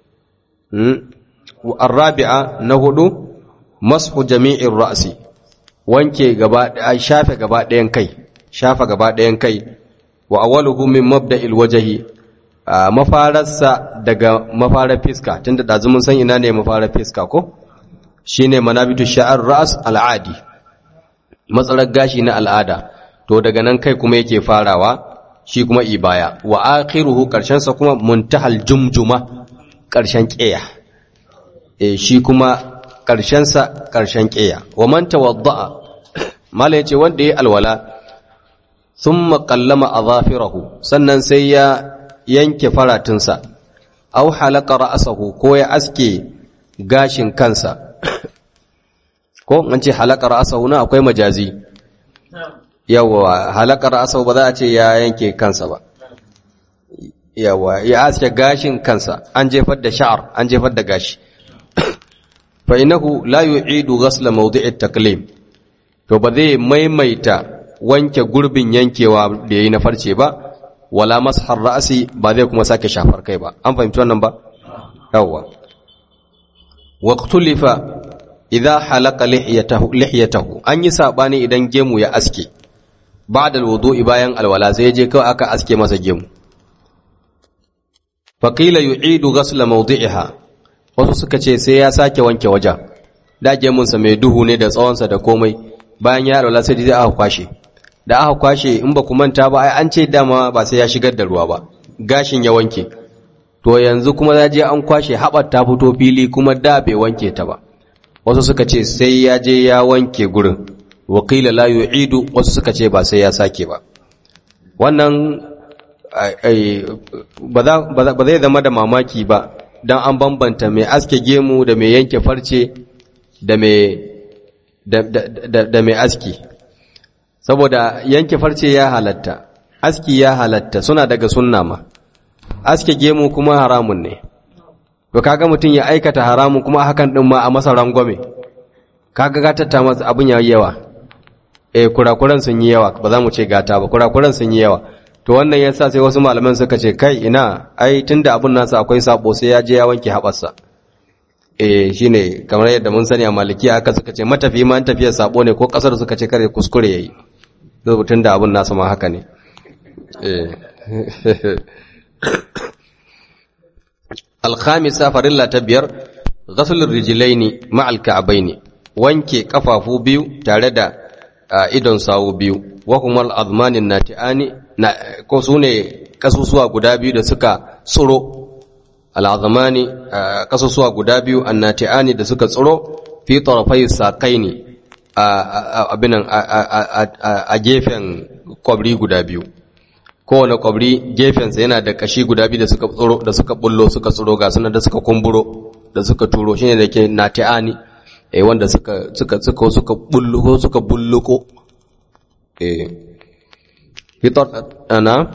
wa arabi'a na hudu mashu jami'ir ra'si wanke gaba daya shafe gaba dayan kai shafa gaba dayan kai wa awwaluhu min mabda'il wajhi mafararsa daga mafarar fiska tunda dazu mun san ina ne mafarar fiska ko shine manabitu sha'ar ra's al'adi matsalar gashi na al'ada to daga nan kai kuma yake farawa shi kuma ibaya wa akhiruhu karshen sa kuma muntahal jumjuma karshen qiya eh shi kuma karshen sa karshen qiya wa man tawadda'a mala yace wanda yayi alwala thumma qallama adhafirahu sannan sai ya yanke faratunsa, au halaka ra'asahu ko ya aske gashin kansa, ko an ce halaka ra'asahu na akwai majazi, yawa halaka ra'asahu ba za a ce ya yanke kansa ba, yawa ya aske gashin kansa, an jefar da sha'ar, an jefar da gashi. fa'inahu la yu'idu ghasla mawdi'it taklim to ba zai maimaita wanke gurbin yankewa da yayi na farce ba wala mashar ra'asi ba zai kuma sake shafar kai ba an fahimci wannan ba yawwa waqtulifa idza halaka lihiyatahu lihiyatahu an yi sabani idan gemu ya aske ba'da alwudu'i bayan alwala sai je kawai aka aske masa gemu faqila yu'idu ghasla mawdi'iha wasu suka ce sai ya sake wanke wajen da gemunsa mai duhu ne da tsawonsa da komai bayan ya alwala sai zai aka kwashe da aka kwashe in ba ku manta ba ai an ce dama ba sai ya shigar da ruwa ba gashin ya wanke to yanzu kuma za je an kwashe haɓar ta fito fili kuma da bai wanke ta ba wasu suka ce sai ya je ya wanke gurin wakila la yu'idu wasu suka ce ba sai ya sake ba wannan ba zai zama da mamaki ba don an bambanta mai aske gemu da mai yanke farce da mai aski saboda yanke farce ya halatta aski ya halatta suna daga sunna ma aske gemu kuma haramun ne to kaga mutum ya aikata haramun kuma hakan din ma a masa rangwame kaga gatatta masa abin ya yawa eh kurakuran sun yi yawa ba za mu ce gata ba kurakuran sun yi yawa to wannan yasa sai wasu malaman suka ce kai ina ai tunda abun nasa akwai sabo sai ya je ya wanke haɓarsa eh shine kamar yadda mun sani a maliki aka suka ce matafi ma an tafiyar sabo ne ko kasar suka ce kare kuskure yayi rubutun da abun nasa ma haka ne eh alkhamisa farilla ta biyar ghaslur rijlaini ma'al ka'baini wanke kafafu biyu tare da idon sawu biyu wa kuma al'azmanin nati'ani ko su ne kasusuwa guda biyu da suka tsoro al'azmani kasusuwa guda biyu an nati'ani da suka tsoro fi tarafai saƙai ne a gefen kwabri guda biyu kowane kwabri gefensa yana da kashi guda biyu da suka tsoro da suka bullo suka tsoro ga suna da suka kumburo da suka turo shine da ke nati'ani eh wanda suka suka suka suka bulluko suka bulluko eh fitar ana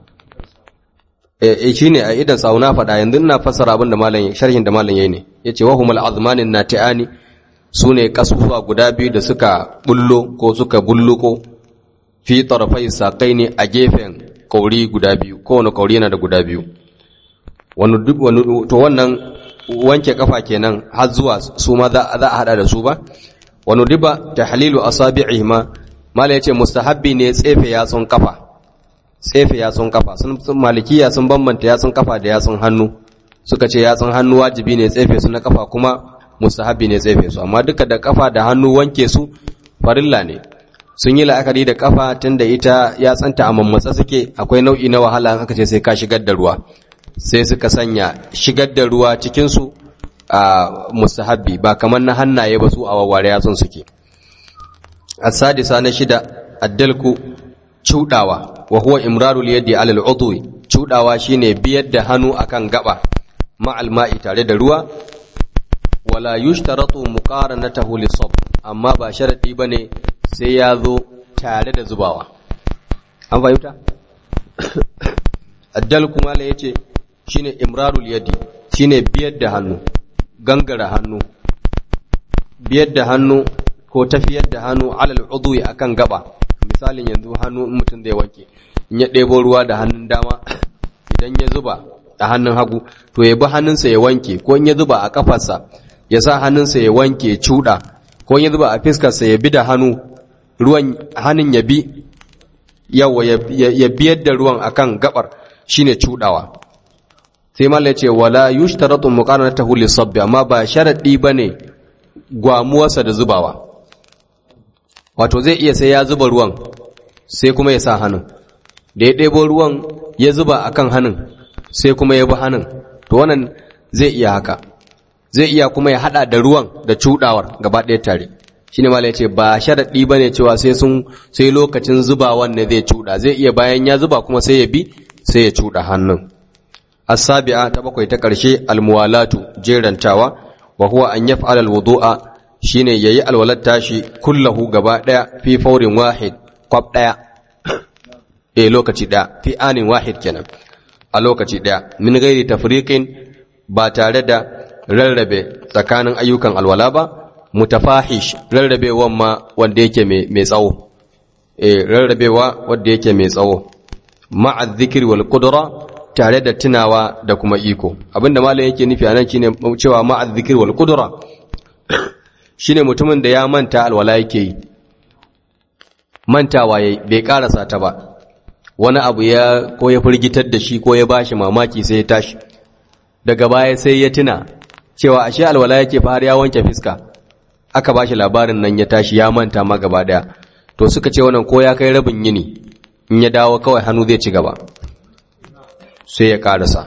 eh shine a idan sauna fada yanzu ina fassara abin da malam sharhin da malam yayi ne yace wa humul azmanin nati'ani sune kasusuwa guda biyu da suka bullo ko suka bulluko fi tarafai saqaini a gefen kauri guda biyu kowane kauri yana da guda biyu wani to wannan wanke kafa kenan har zuwa su ma za a hada da su ba wani riba ta halilu asabi'i ma mala ya ce mustahabbi ne tsefe yatsun kafa tsefe yatsun kafa sun malikiya sun bambanta yatsun kafa da yatsun hannu suka ce yatsun hannu wajibi ne tsefe su na kafa kuma mustahabbi ne tsefe su amma duka da kafa da hannu wanke su farilla ne sun yi la'akari da kafa tunda ita yatsanta a mammatsa suke akwai nau'i na wahala aka ce sai ka shigar da ruwa sai suka sanya shigar da ruwa cikinsu a mustahabbi ba kamar na hannaye ba su a wawware yatsun suke asadisa na shida addalku cudawa wa huwa imrarul yadi alal udwi cudawa shine biyar da hannu akan gaba ma'al ma'i tare da ruwa wala yushtaratu muqaranatahu lisab amma ba sharadi bane sai ya zo tare da zubawa an fahimta addalku mala yace shine imrarul yadi shine biyar da hannu gangara hannu biyar da hannu ko tafiyar da hannu alal udwi akan gaba misalin yanzu hannu in mutum zai wanke in ya ɗebo ruwa da hannun dama idan ya zuba a hannun hagu to ya bi hannunsa ya wanke ko in ya zuba a kafarsa ya sa hannunsa ya wanke cuɗa ko in ya zuba a fiskarsa ya bi da hannu ruwan hannun ya bi yawa ya biyar da ruwan akan gabar shine cuɗawa sai mallai ce wala yushtaratu muqaranatahu lisabbi amma ba sharadi bane gwamuwarsa da zubawa wato zai iya sai ya zuba ruwan sai kuma ya sa hannun da ya ɗebo ruwan ya zuba akan hannun sai kuma ya bi hannun to wannan zai iya haka zai iya kuma ya hada da ruwan da cudawar gaba ɗaya tare shine mallai ce ba sharadi bane cewa sai sun sai lokacin zubawan ne zai cuda zai iya bayan ya zuba kuma sai ya bi sai ya cuda hannun السابعة تبقى تكرشي الموالات جيران تاوى وهو أن يفعل الوضوء شيني يي الولد تاشي كله قباء في فور واحد قب دايا إيه لوكتي دا في آن واحد كنا ألوكتي دا من غير تفريق باتاردا رلبي سكان أيوكا الولابا متفاحش رلبي وما وانديك ميساو إيه رلبي وانديك ميساو مع الذكر والقدرة tare da tunawa da kuma iko abinda malam yake nufi anan shine cewa ma'az zikir wal qudra shine mutumin da ya manta alwala yake yi mantawa yayi bai karasa ta ba wani abu ya ko ya firgitar da shi ko ya bashi mamaki sai ya tashi daga baya sai ya tuna cewa ashe alwala yake fa har ya wanke fiska aka bashi labarin nan ya tashi ya manta ma gaba daya to suka ce wannan ko ya kai rabin yini in ya dawo kawai hannu zai ci gaba sai ya karasa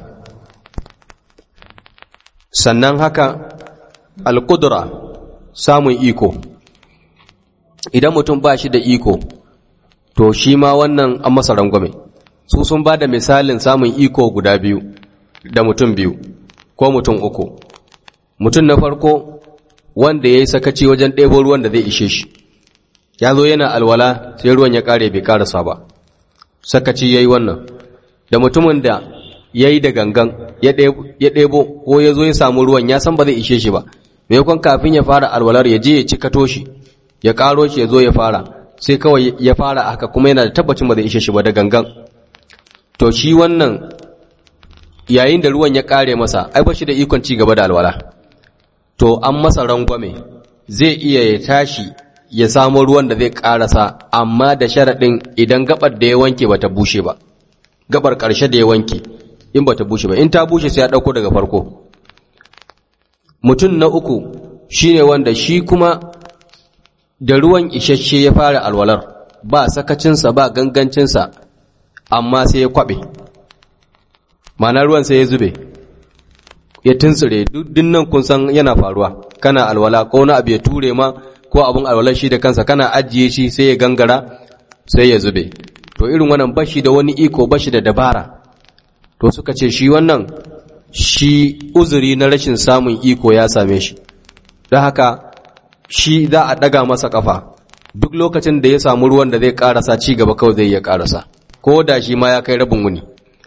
sannan haka alƙudura samun iko idan mutum ba shi da iko to shi ma wannan an masa rangwame su sun ba da misalin samun iko guda biyu da mutum biyu ko mutum uku mutum na farko wanda ya yi sakaci wajen ɗebo ruwan da zai ishe shi ya zo yana alwala sai ruwan ya ƙare bai ƙarasa ba sakaci ya yi wannan da mutumin da ya yi da gangan ya ɗebo ko ya zo ya samu ruwan ya san ba zai ishe shi ba maimakon kafin ya fara alwalar ya je ya ci kato shi ya ƙaro shi ya zo ya fara sai kawai ya fara haka kuma yana da tabbacin ba zai ishe shi ba da gangan to shi wannan yayin da ruwan ya ƙare masa ai ba shi da ikon ci gaba da alwala to an masa rangwame zai iya ya tashi ya samu ruwan da zai ƙarasa amma da sharaɗin idan gabar da ya wanke ba ta bushe ba gabar ƙarshe da ya wanke in ba ta bushe ba in ta bushe sai ya ɗauko daga farko mutum na uku shine wanda shi kuma da ruwan isasshe ya fara alwalar ba sakacinsa ba gangancinsa amma sai ya kwaɓe ma'ana ruwan sai ya zube ya tuntsire duk dinnan kun san yana faruwa kana alwala ko na abu ya ture ma ko abin alwalar shi da kansa kana ajiye shi sai ya gangara sai ya zube to irin wannan bashi da wani iko bashi da dabara to suka ce shi wannan shi uzuri na rashin samun iko ya same shi don haka shi za a daga masa kafa duk lokacin da ya samu ruwan da zai karasa ci gaba kawai zai iya karasa ko da shi ma ya kai rabin wuni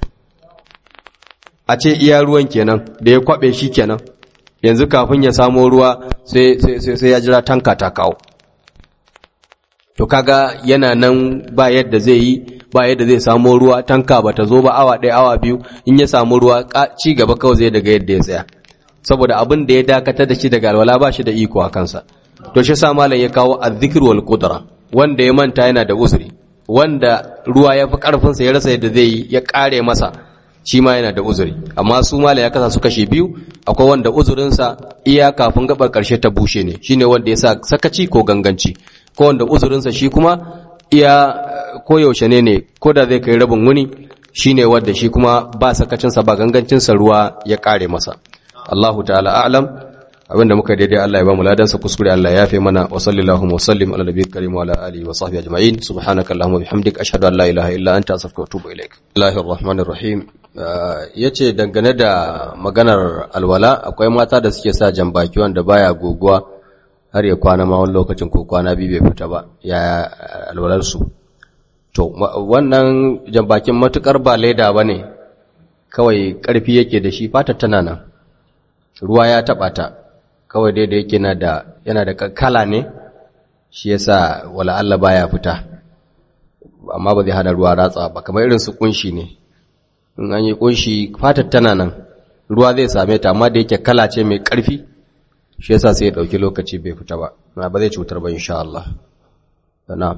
a ce iya ruwan kenan da ya kwabe shi kenan yanzu kafin ya samo ruwa sai sai ya jira tanka ta kawo to kaga yana nan ba yadda zai yi ba yadda zai samu ruwa tanka bata zo ba awa ɗaya awa biyu in ya samu ruwa ci gaba kawai zai daga yadda ya tsaya saboda abin da ya dakatar da shi daga alwala ba shi da iko a kansa to shi sa malam ya kawo azzikr wal qudra wanda ya manta yana da uzuri wanda ruwa ya fi karfin sa ya rasa yadda zai yi ya kare masa shi ma yana da uzuri amma su malam ya kasa su kashe biyu akwai wanda uzurin sa iya kafin gabar karshe ta bushe ne shine wanda ya sa sakaci ko ganganci ko wanda uzurin sa shi kuma iya koyaushe ne ne ko da zai kai rabin wuni shine wanda shi kuma ba sakacinsa ba gangancinsa ruwa ya kare masa Allahu ta'ala a'lam abinda muka daidai Allah ya ba mu ladansa kuskure Allah ya yafe mana wa sallallahu wa sallim ala nabiyil karim wa ala alihi wa sahbihi ajma'in subhanaka allahumma bihamdika ashhadu an la ilaha illa anta astaghfiruka wa atubu ilaik Allahir rahmanir rahim yace dangane da maganar alwala akwai mata da suke sa jambaki wanda baya goguwa har ya kwana ma wani lokacin ko kwana biyu bai fita ba ya alwalar su to wannan jambakin matukar ba leda bane kawai karfi yake da shi fata tana nan ruwa ya taba ta kawai dai da yake na da yana da kala ne shi yasa wala Allah baya fita amma ba zai hana ruwa ratsa ba kamar irin su kunshi ne in an yi kunshi fatar tana nan ruwa zai same ta amma da yake kala ce mai karfi shi yasa sai ya dauki lokaci bai fita ba ba zai cutar ba insha Allah na'am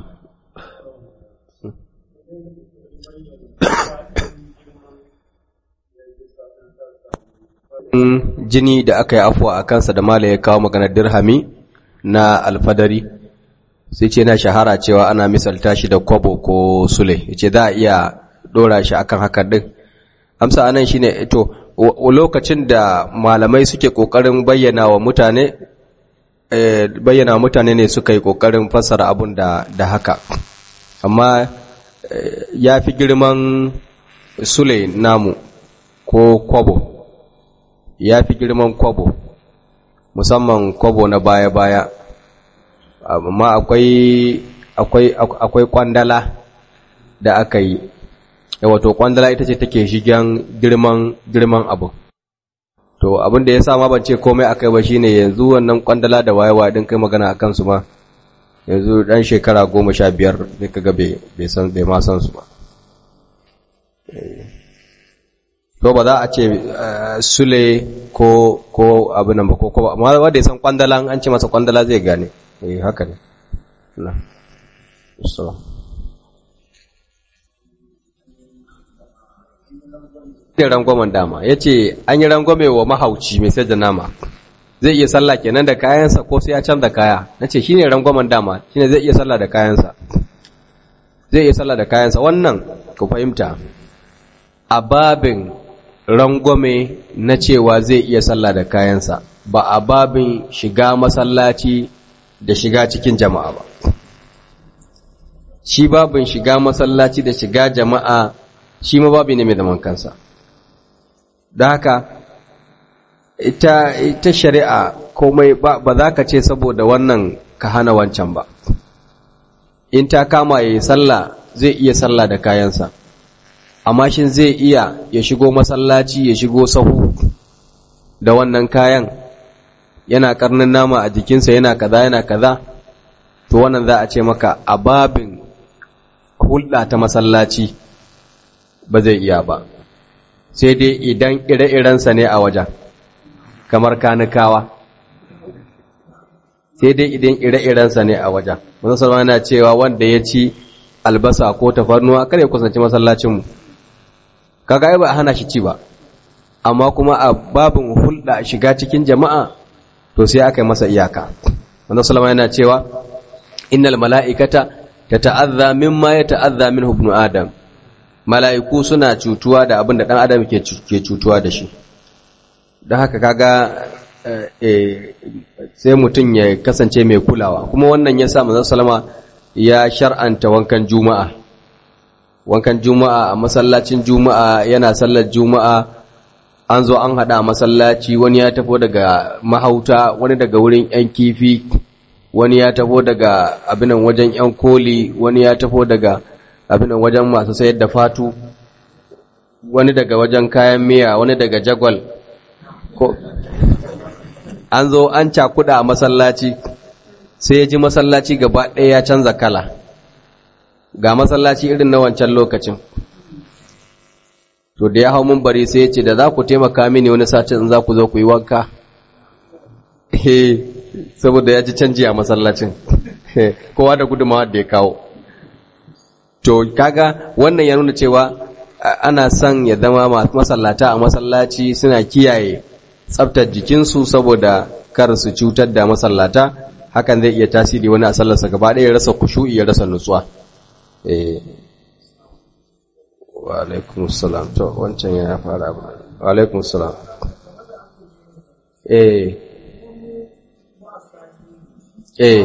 jini da aka yi afuwa a kansa da mala ya kawo maganar dirhami na alfadari sai ce na shahara cewa ana misalta shi da kwabo ko sule yace za a iya dora shi akan haka din amsa anan shine to lokacin da malamai suke kokarin bayyana wa mutane bayyana wa mutane ne suka yi kokarin fassara abun da da haka amma ya fi girman sule namu ko kwabo ya fi girman kwabo musamman kwabo na baya-baya amma akwai akwai akwai kwandala da aka yi wato kwandala ita ce take shigen girman girman abu to abin da ya sa ma ban ce komai akai ba shine yanzu wannan kwandala da wayewa din kai magana akan su ma yanzu dan shekara goma sha biyar zai kaga bai san bai ma san su ba to ba za a ce sule ko ko abin nan ba ko ko amma wanda ya san kwandala an ce masa kwandala zai gane eh haka ne na so da rangwamen dama ya ce an yi rangwame wa mahauci mai sai da nama zai iya sallah kenan da kayansa ko sai ya canza kaya na ce shi ne rangwamen dama shi ne zai iya sallah da kayansa zai iya sallah da kayansa wannan ku fahimta a babin rangwame na cewa zai iya sallah da kayansa ba a babin shiga masallaci da shiga cikin jama'a ba shi babin shiga masallaci da shiga jama'a shi ma babi ne mai zaman kansa da haka ita, ita shari'a komai ba, ba za ka ce saboda wannan ka hana wancan ba in ta kama ya yi sallah zai iya sallah da kayansa amma shin zai iya ya shigo masallaci ya shigo sahu da wannan kayan yana karnin nama a jikinsa yana kaza yana kaza to wannan za a ce maka a babin hulɗa ta masallaci ba zai iya ba sai dai idan ire-irensa ne a wajen kamar kanikawa sai dai idan ire-irensa ne a wajen musamman na cewa wanda ya ci albasa ko tafarnuwa kare ya kusanci masallacinmu kaga ai ba a hana shi ci ba amma kuma a babin hulɗa shiga cikin jama'a to sai aka yi masa iyaka wanda salama yana cewa innal mala'ikata ta ta'azza mimma ya ta'azza min ibnu adam mala'iku suna cutuwa da abin da ɗan adam ke cutuwa da shi don haka kaga sai mutum ya kasance mai kulawa kuma wannan ya sa manzon salama ya shar'anta wankan juma'a wankan juma'a a masallacin juma'a yana sallar juma'a an zo an haɗa a masallaci wani ya tafo daga mahauta wani daga wurin 'yan kifi wani ya tafo daga abinan wajen 'yan koli wani ya tafo daga abinan wajen masu sayar da fatu wani daga wajen kayan miya wani daga jagwal ko an zo an cakuda a masallaci sai ya ji masallaci gaba ɗaya ya canza kala ga masallaci irin na wancan lokacin to da ya hau mun bari sai ya ce da za ku taimaka mini wani sace in za ku zo ku yi wanka he saboda ya ji canji a masallacin kowa da gudunmawa da ya kawo to kaga wannan ya nuna cewa ana son ya zama masallata a masallaci suna kiyaye tsaftar jikinsu saboda kar su cutar da masallata hakan zai iya tasiri wani a sallarsa gaba ɗaya ya rasa kushu'i ya rasa nutsuwa eh wa alaikum salam to wancan ya fara abu wa alaikum salam eh eh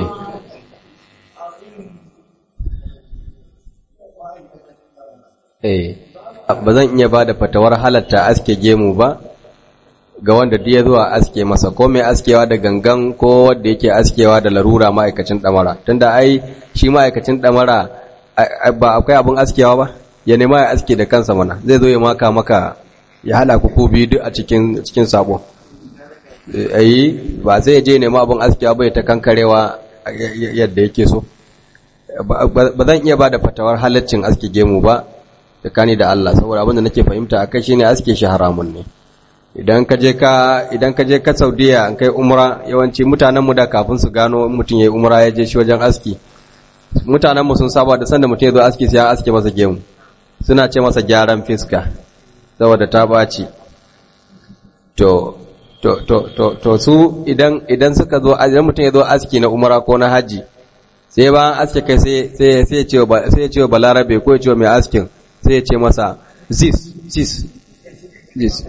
eh ba zan iya ba da fatawar halatta aske gemu ba ga wanda duk ya zuwa aske masa ko mai askewa da gangan ko wanda yake askewa da larura ma'aikacin damara tunda ai shi ma'aikacin damara ba akwai abin askewa ba ya nema ya aske da kansa mana zai zo ya maka maka ya hada ku ku biyu duk a cikin cikin sabo ayi ba zai je nema abin askewa bai ta kankarewa yadda yake so ba zan iya ba da fatawar halaccin aske gemu ba tsakani da Allah saboda abin da nake fahimta akai shine aske shi haramun ne idan ka je ka idan ka je ka Saudiya an kai umra yawanci mutanen mu da kafin su gano mutum yayi umra ya je shi wajen aski mutanen mu sun saba da sanda mutum ya zo aski sai an aske masa gemu suna ce masa gyaran fiska saboda ta baci to to to to to su idan idan suka zo idan mutum ya zo aski na umra ko na haji sai ba aske kai sai sai sai ya ce sai ya ce balarabe ko ya ce mai askin sai ya ce masa zis zis zis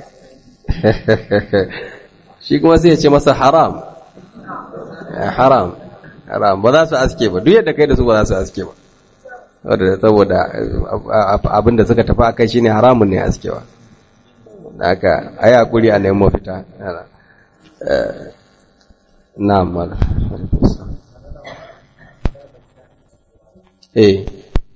shi kuma sai ya ce masa haram haram haram ba za su aske ba duk yadda kai da su ba za su aske ba saboda abin da suka tafi akai shine haramun ne askewa haka ayi hakuri a neman mafita na'am mala eh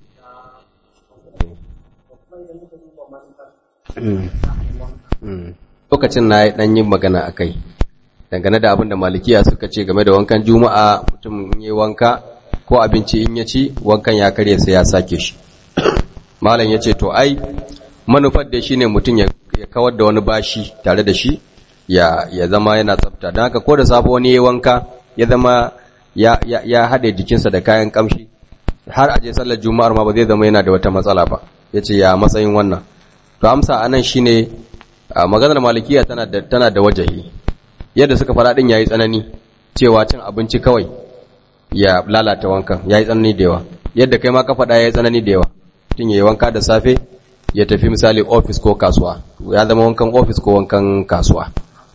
lokacin na yi ɗan yin magana a kai dangane da abin da malikiya suka ce game da wankan juma'a mutum yi wanka ko abinci in ya ci wankan ya karye sai ya sake shi malam ya ce to ai manufar da shi ne mutum ya kawar da wani bashi tare da shi ya, zama yana tsafta don haka ko da safe wani ya wanka ya zama ya, ya, haɗe jikinsa da kayan kamshi har aje sallar juma'ar ma ba zai zama yana da wata matsala ba ya ce ya matsayin wannan to amsa anan shine maganar malikiya tana da tana da wajahi yadda suka fara din yayi tsanani cewa cin abinci kawai ya lalata wankan yayi tsanani da yawa yadda kai ma ka faɗa yayi tsanani da yawa tun yayi wanka da safe ya tafi misali office ko kasuwa ya zama wankan office ko wankan kasuwa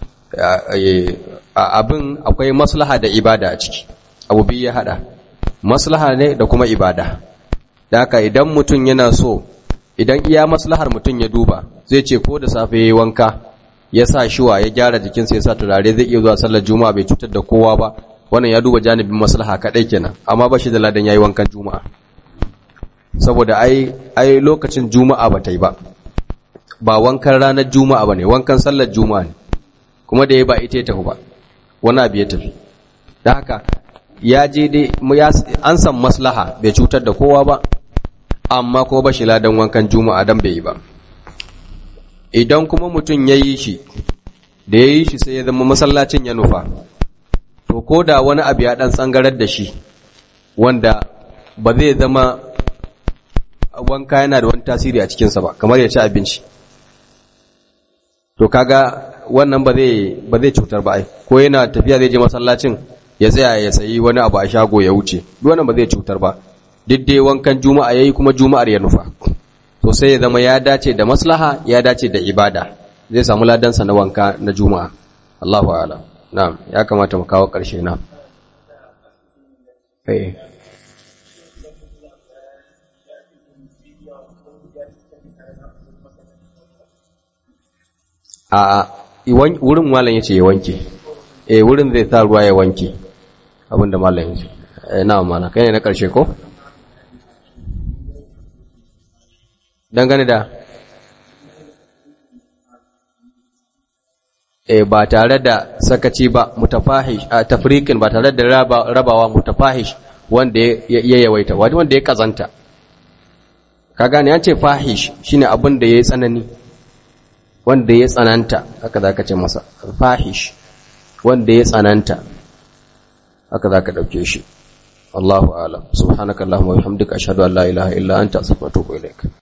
abin akwai maslaha da ibada a ciki abu biyu ya hada maslaha ne da kuma ibada da haka idan mutum yana so idan iya maslahar mutum ya duba zai ce ko da safe ya yi wanka ya sa shiwa ya gyara jikinsa ya sa turare zai iya zuwa sallar juma'a bai cutar da kowa ba wannan ya duba janibin maslaha kadai kenan amma ba shi da ladan yayi wankan juma'a saboda ai ai lokacin juma'a ba ta yi ba ba wankan ranar juma'a ba ne wankan sallar juma'a ne kuma da ya ba ita ya tafi ba wani abu ya tafi da haka ya je dai an san maslaha bai cutar da kowa ba amma kuma ba shi ladan wankan juma'a dan bai yi ba idan kuma mutum ya yi shi da ya yi shi sai ya zama masallacin ya nufa to ko da wani abu ya dan tsangarar da shi wanda ba zai zama wanka yana da wani tasiri a cikinsa ba kamar ya ci abinci to kaga wannan ba zai ba zai cutar ba ai ko yana tafiya zai je masallacin ya tsaya ya sayi wani abu a shago ya wuce duk wannan ba zai cutar ba duk dai wankan juma'a yayi kuma juma'ar ya nufa to sai ya zama ya dace da maslaha ya dace da ibada zai samu ladansa na wanka na juma'a Allahu a'lam na'am ya kamata mu kawo karshe na eh a wurin malam yace ya wanke eh wurin zai sa ruwa ya wanke abinda malam yace eh na mana kai ne na karshe ko dangane da eh ba tare da sakaci ba mutafahish a tafriqin ba tare da rabawa mutafahish wanda ya yawaita wanda ya kazanta ka gane an ce fahish shine abin da yayi tsanani wanda ya tsananta haka za ka ce masa fahish wanda ya tsananta haka za ka ɗauke shi Allahu alam subhanakallahumma wa bihamdika ashhadu an la ilaha illa anta astaghfiruka wa atubu ilaik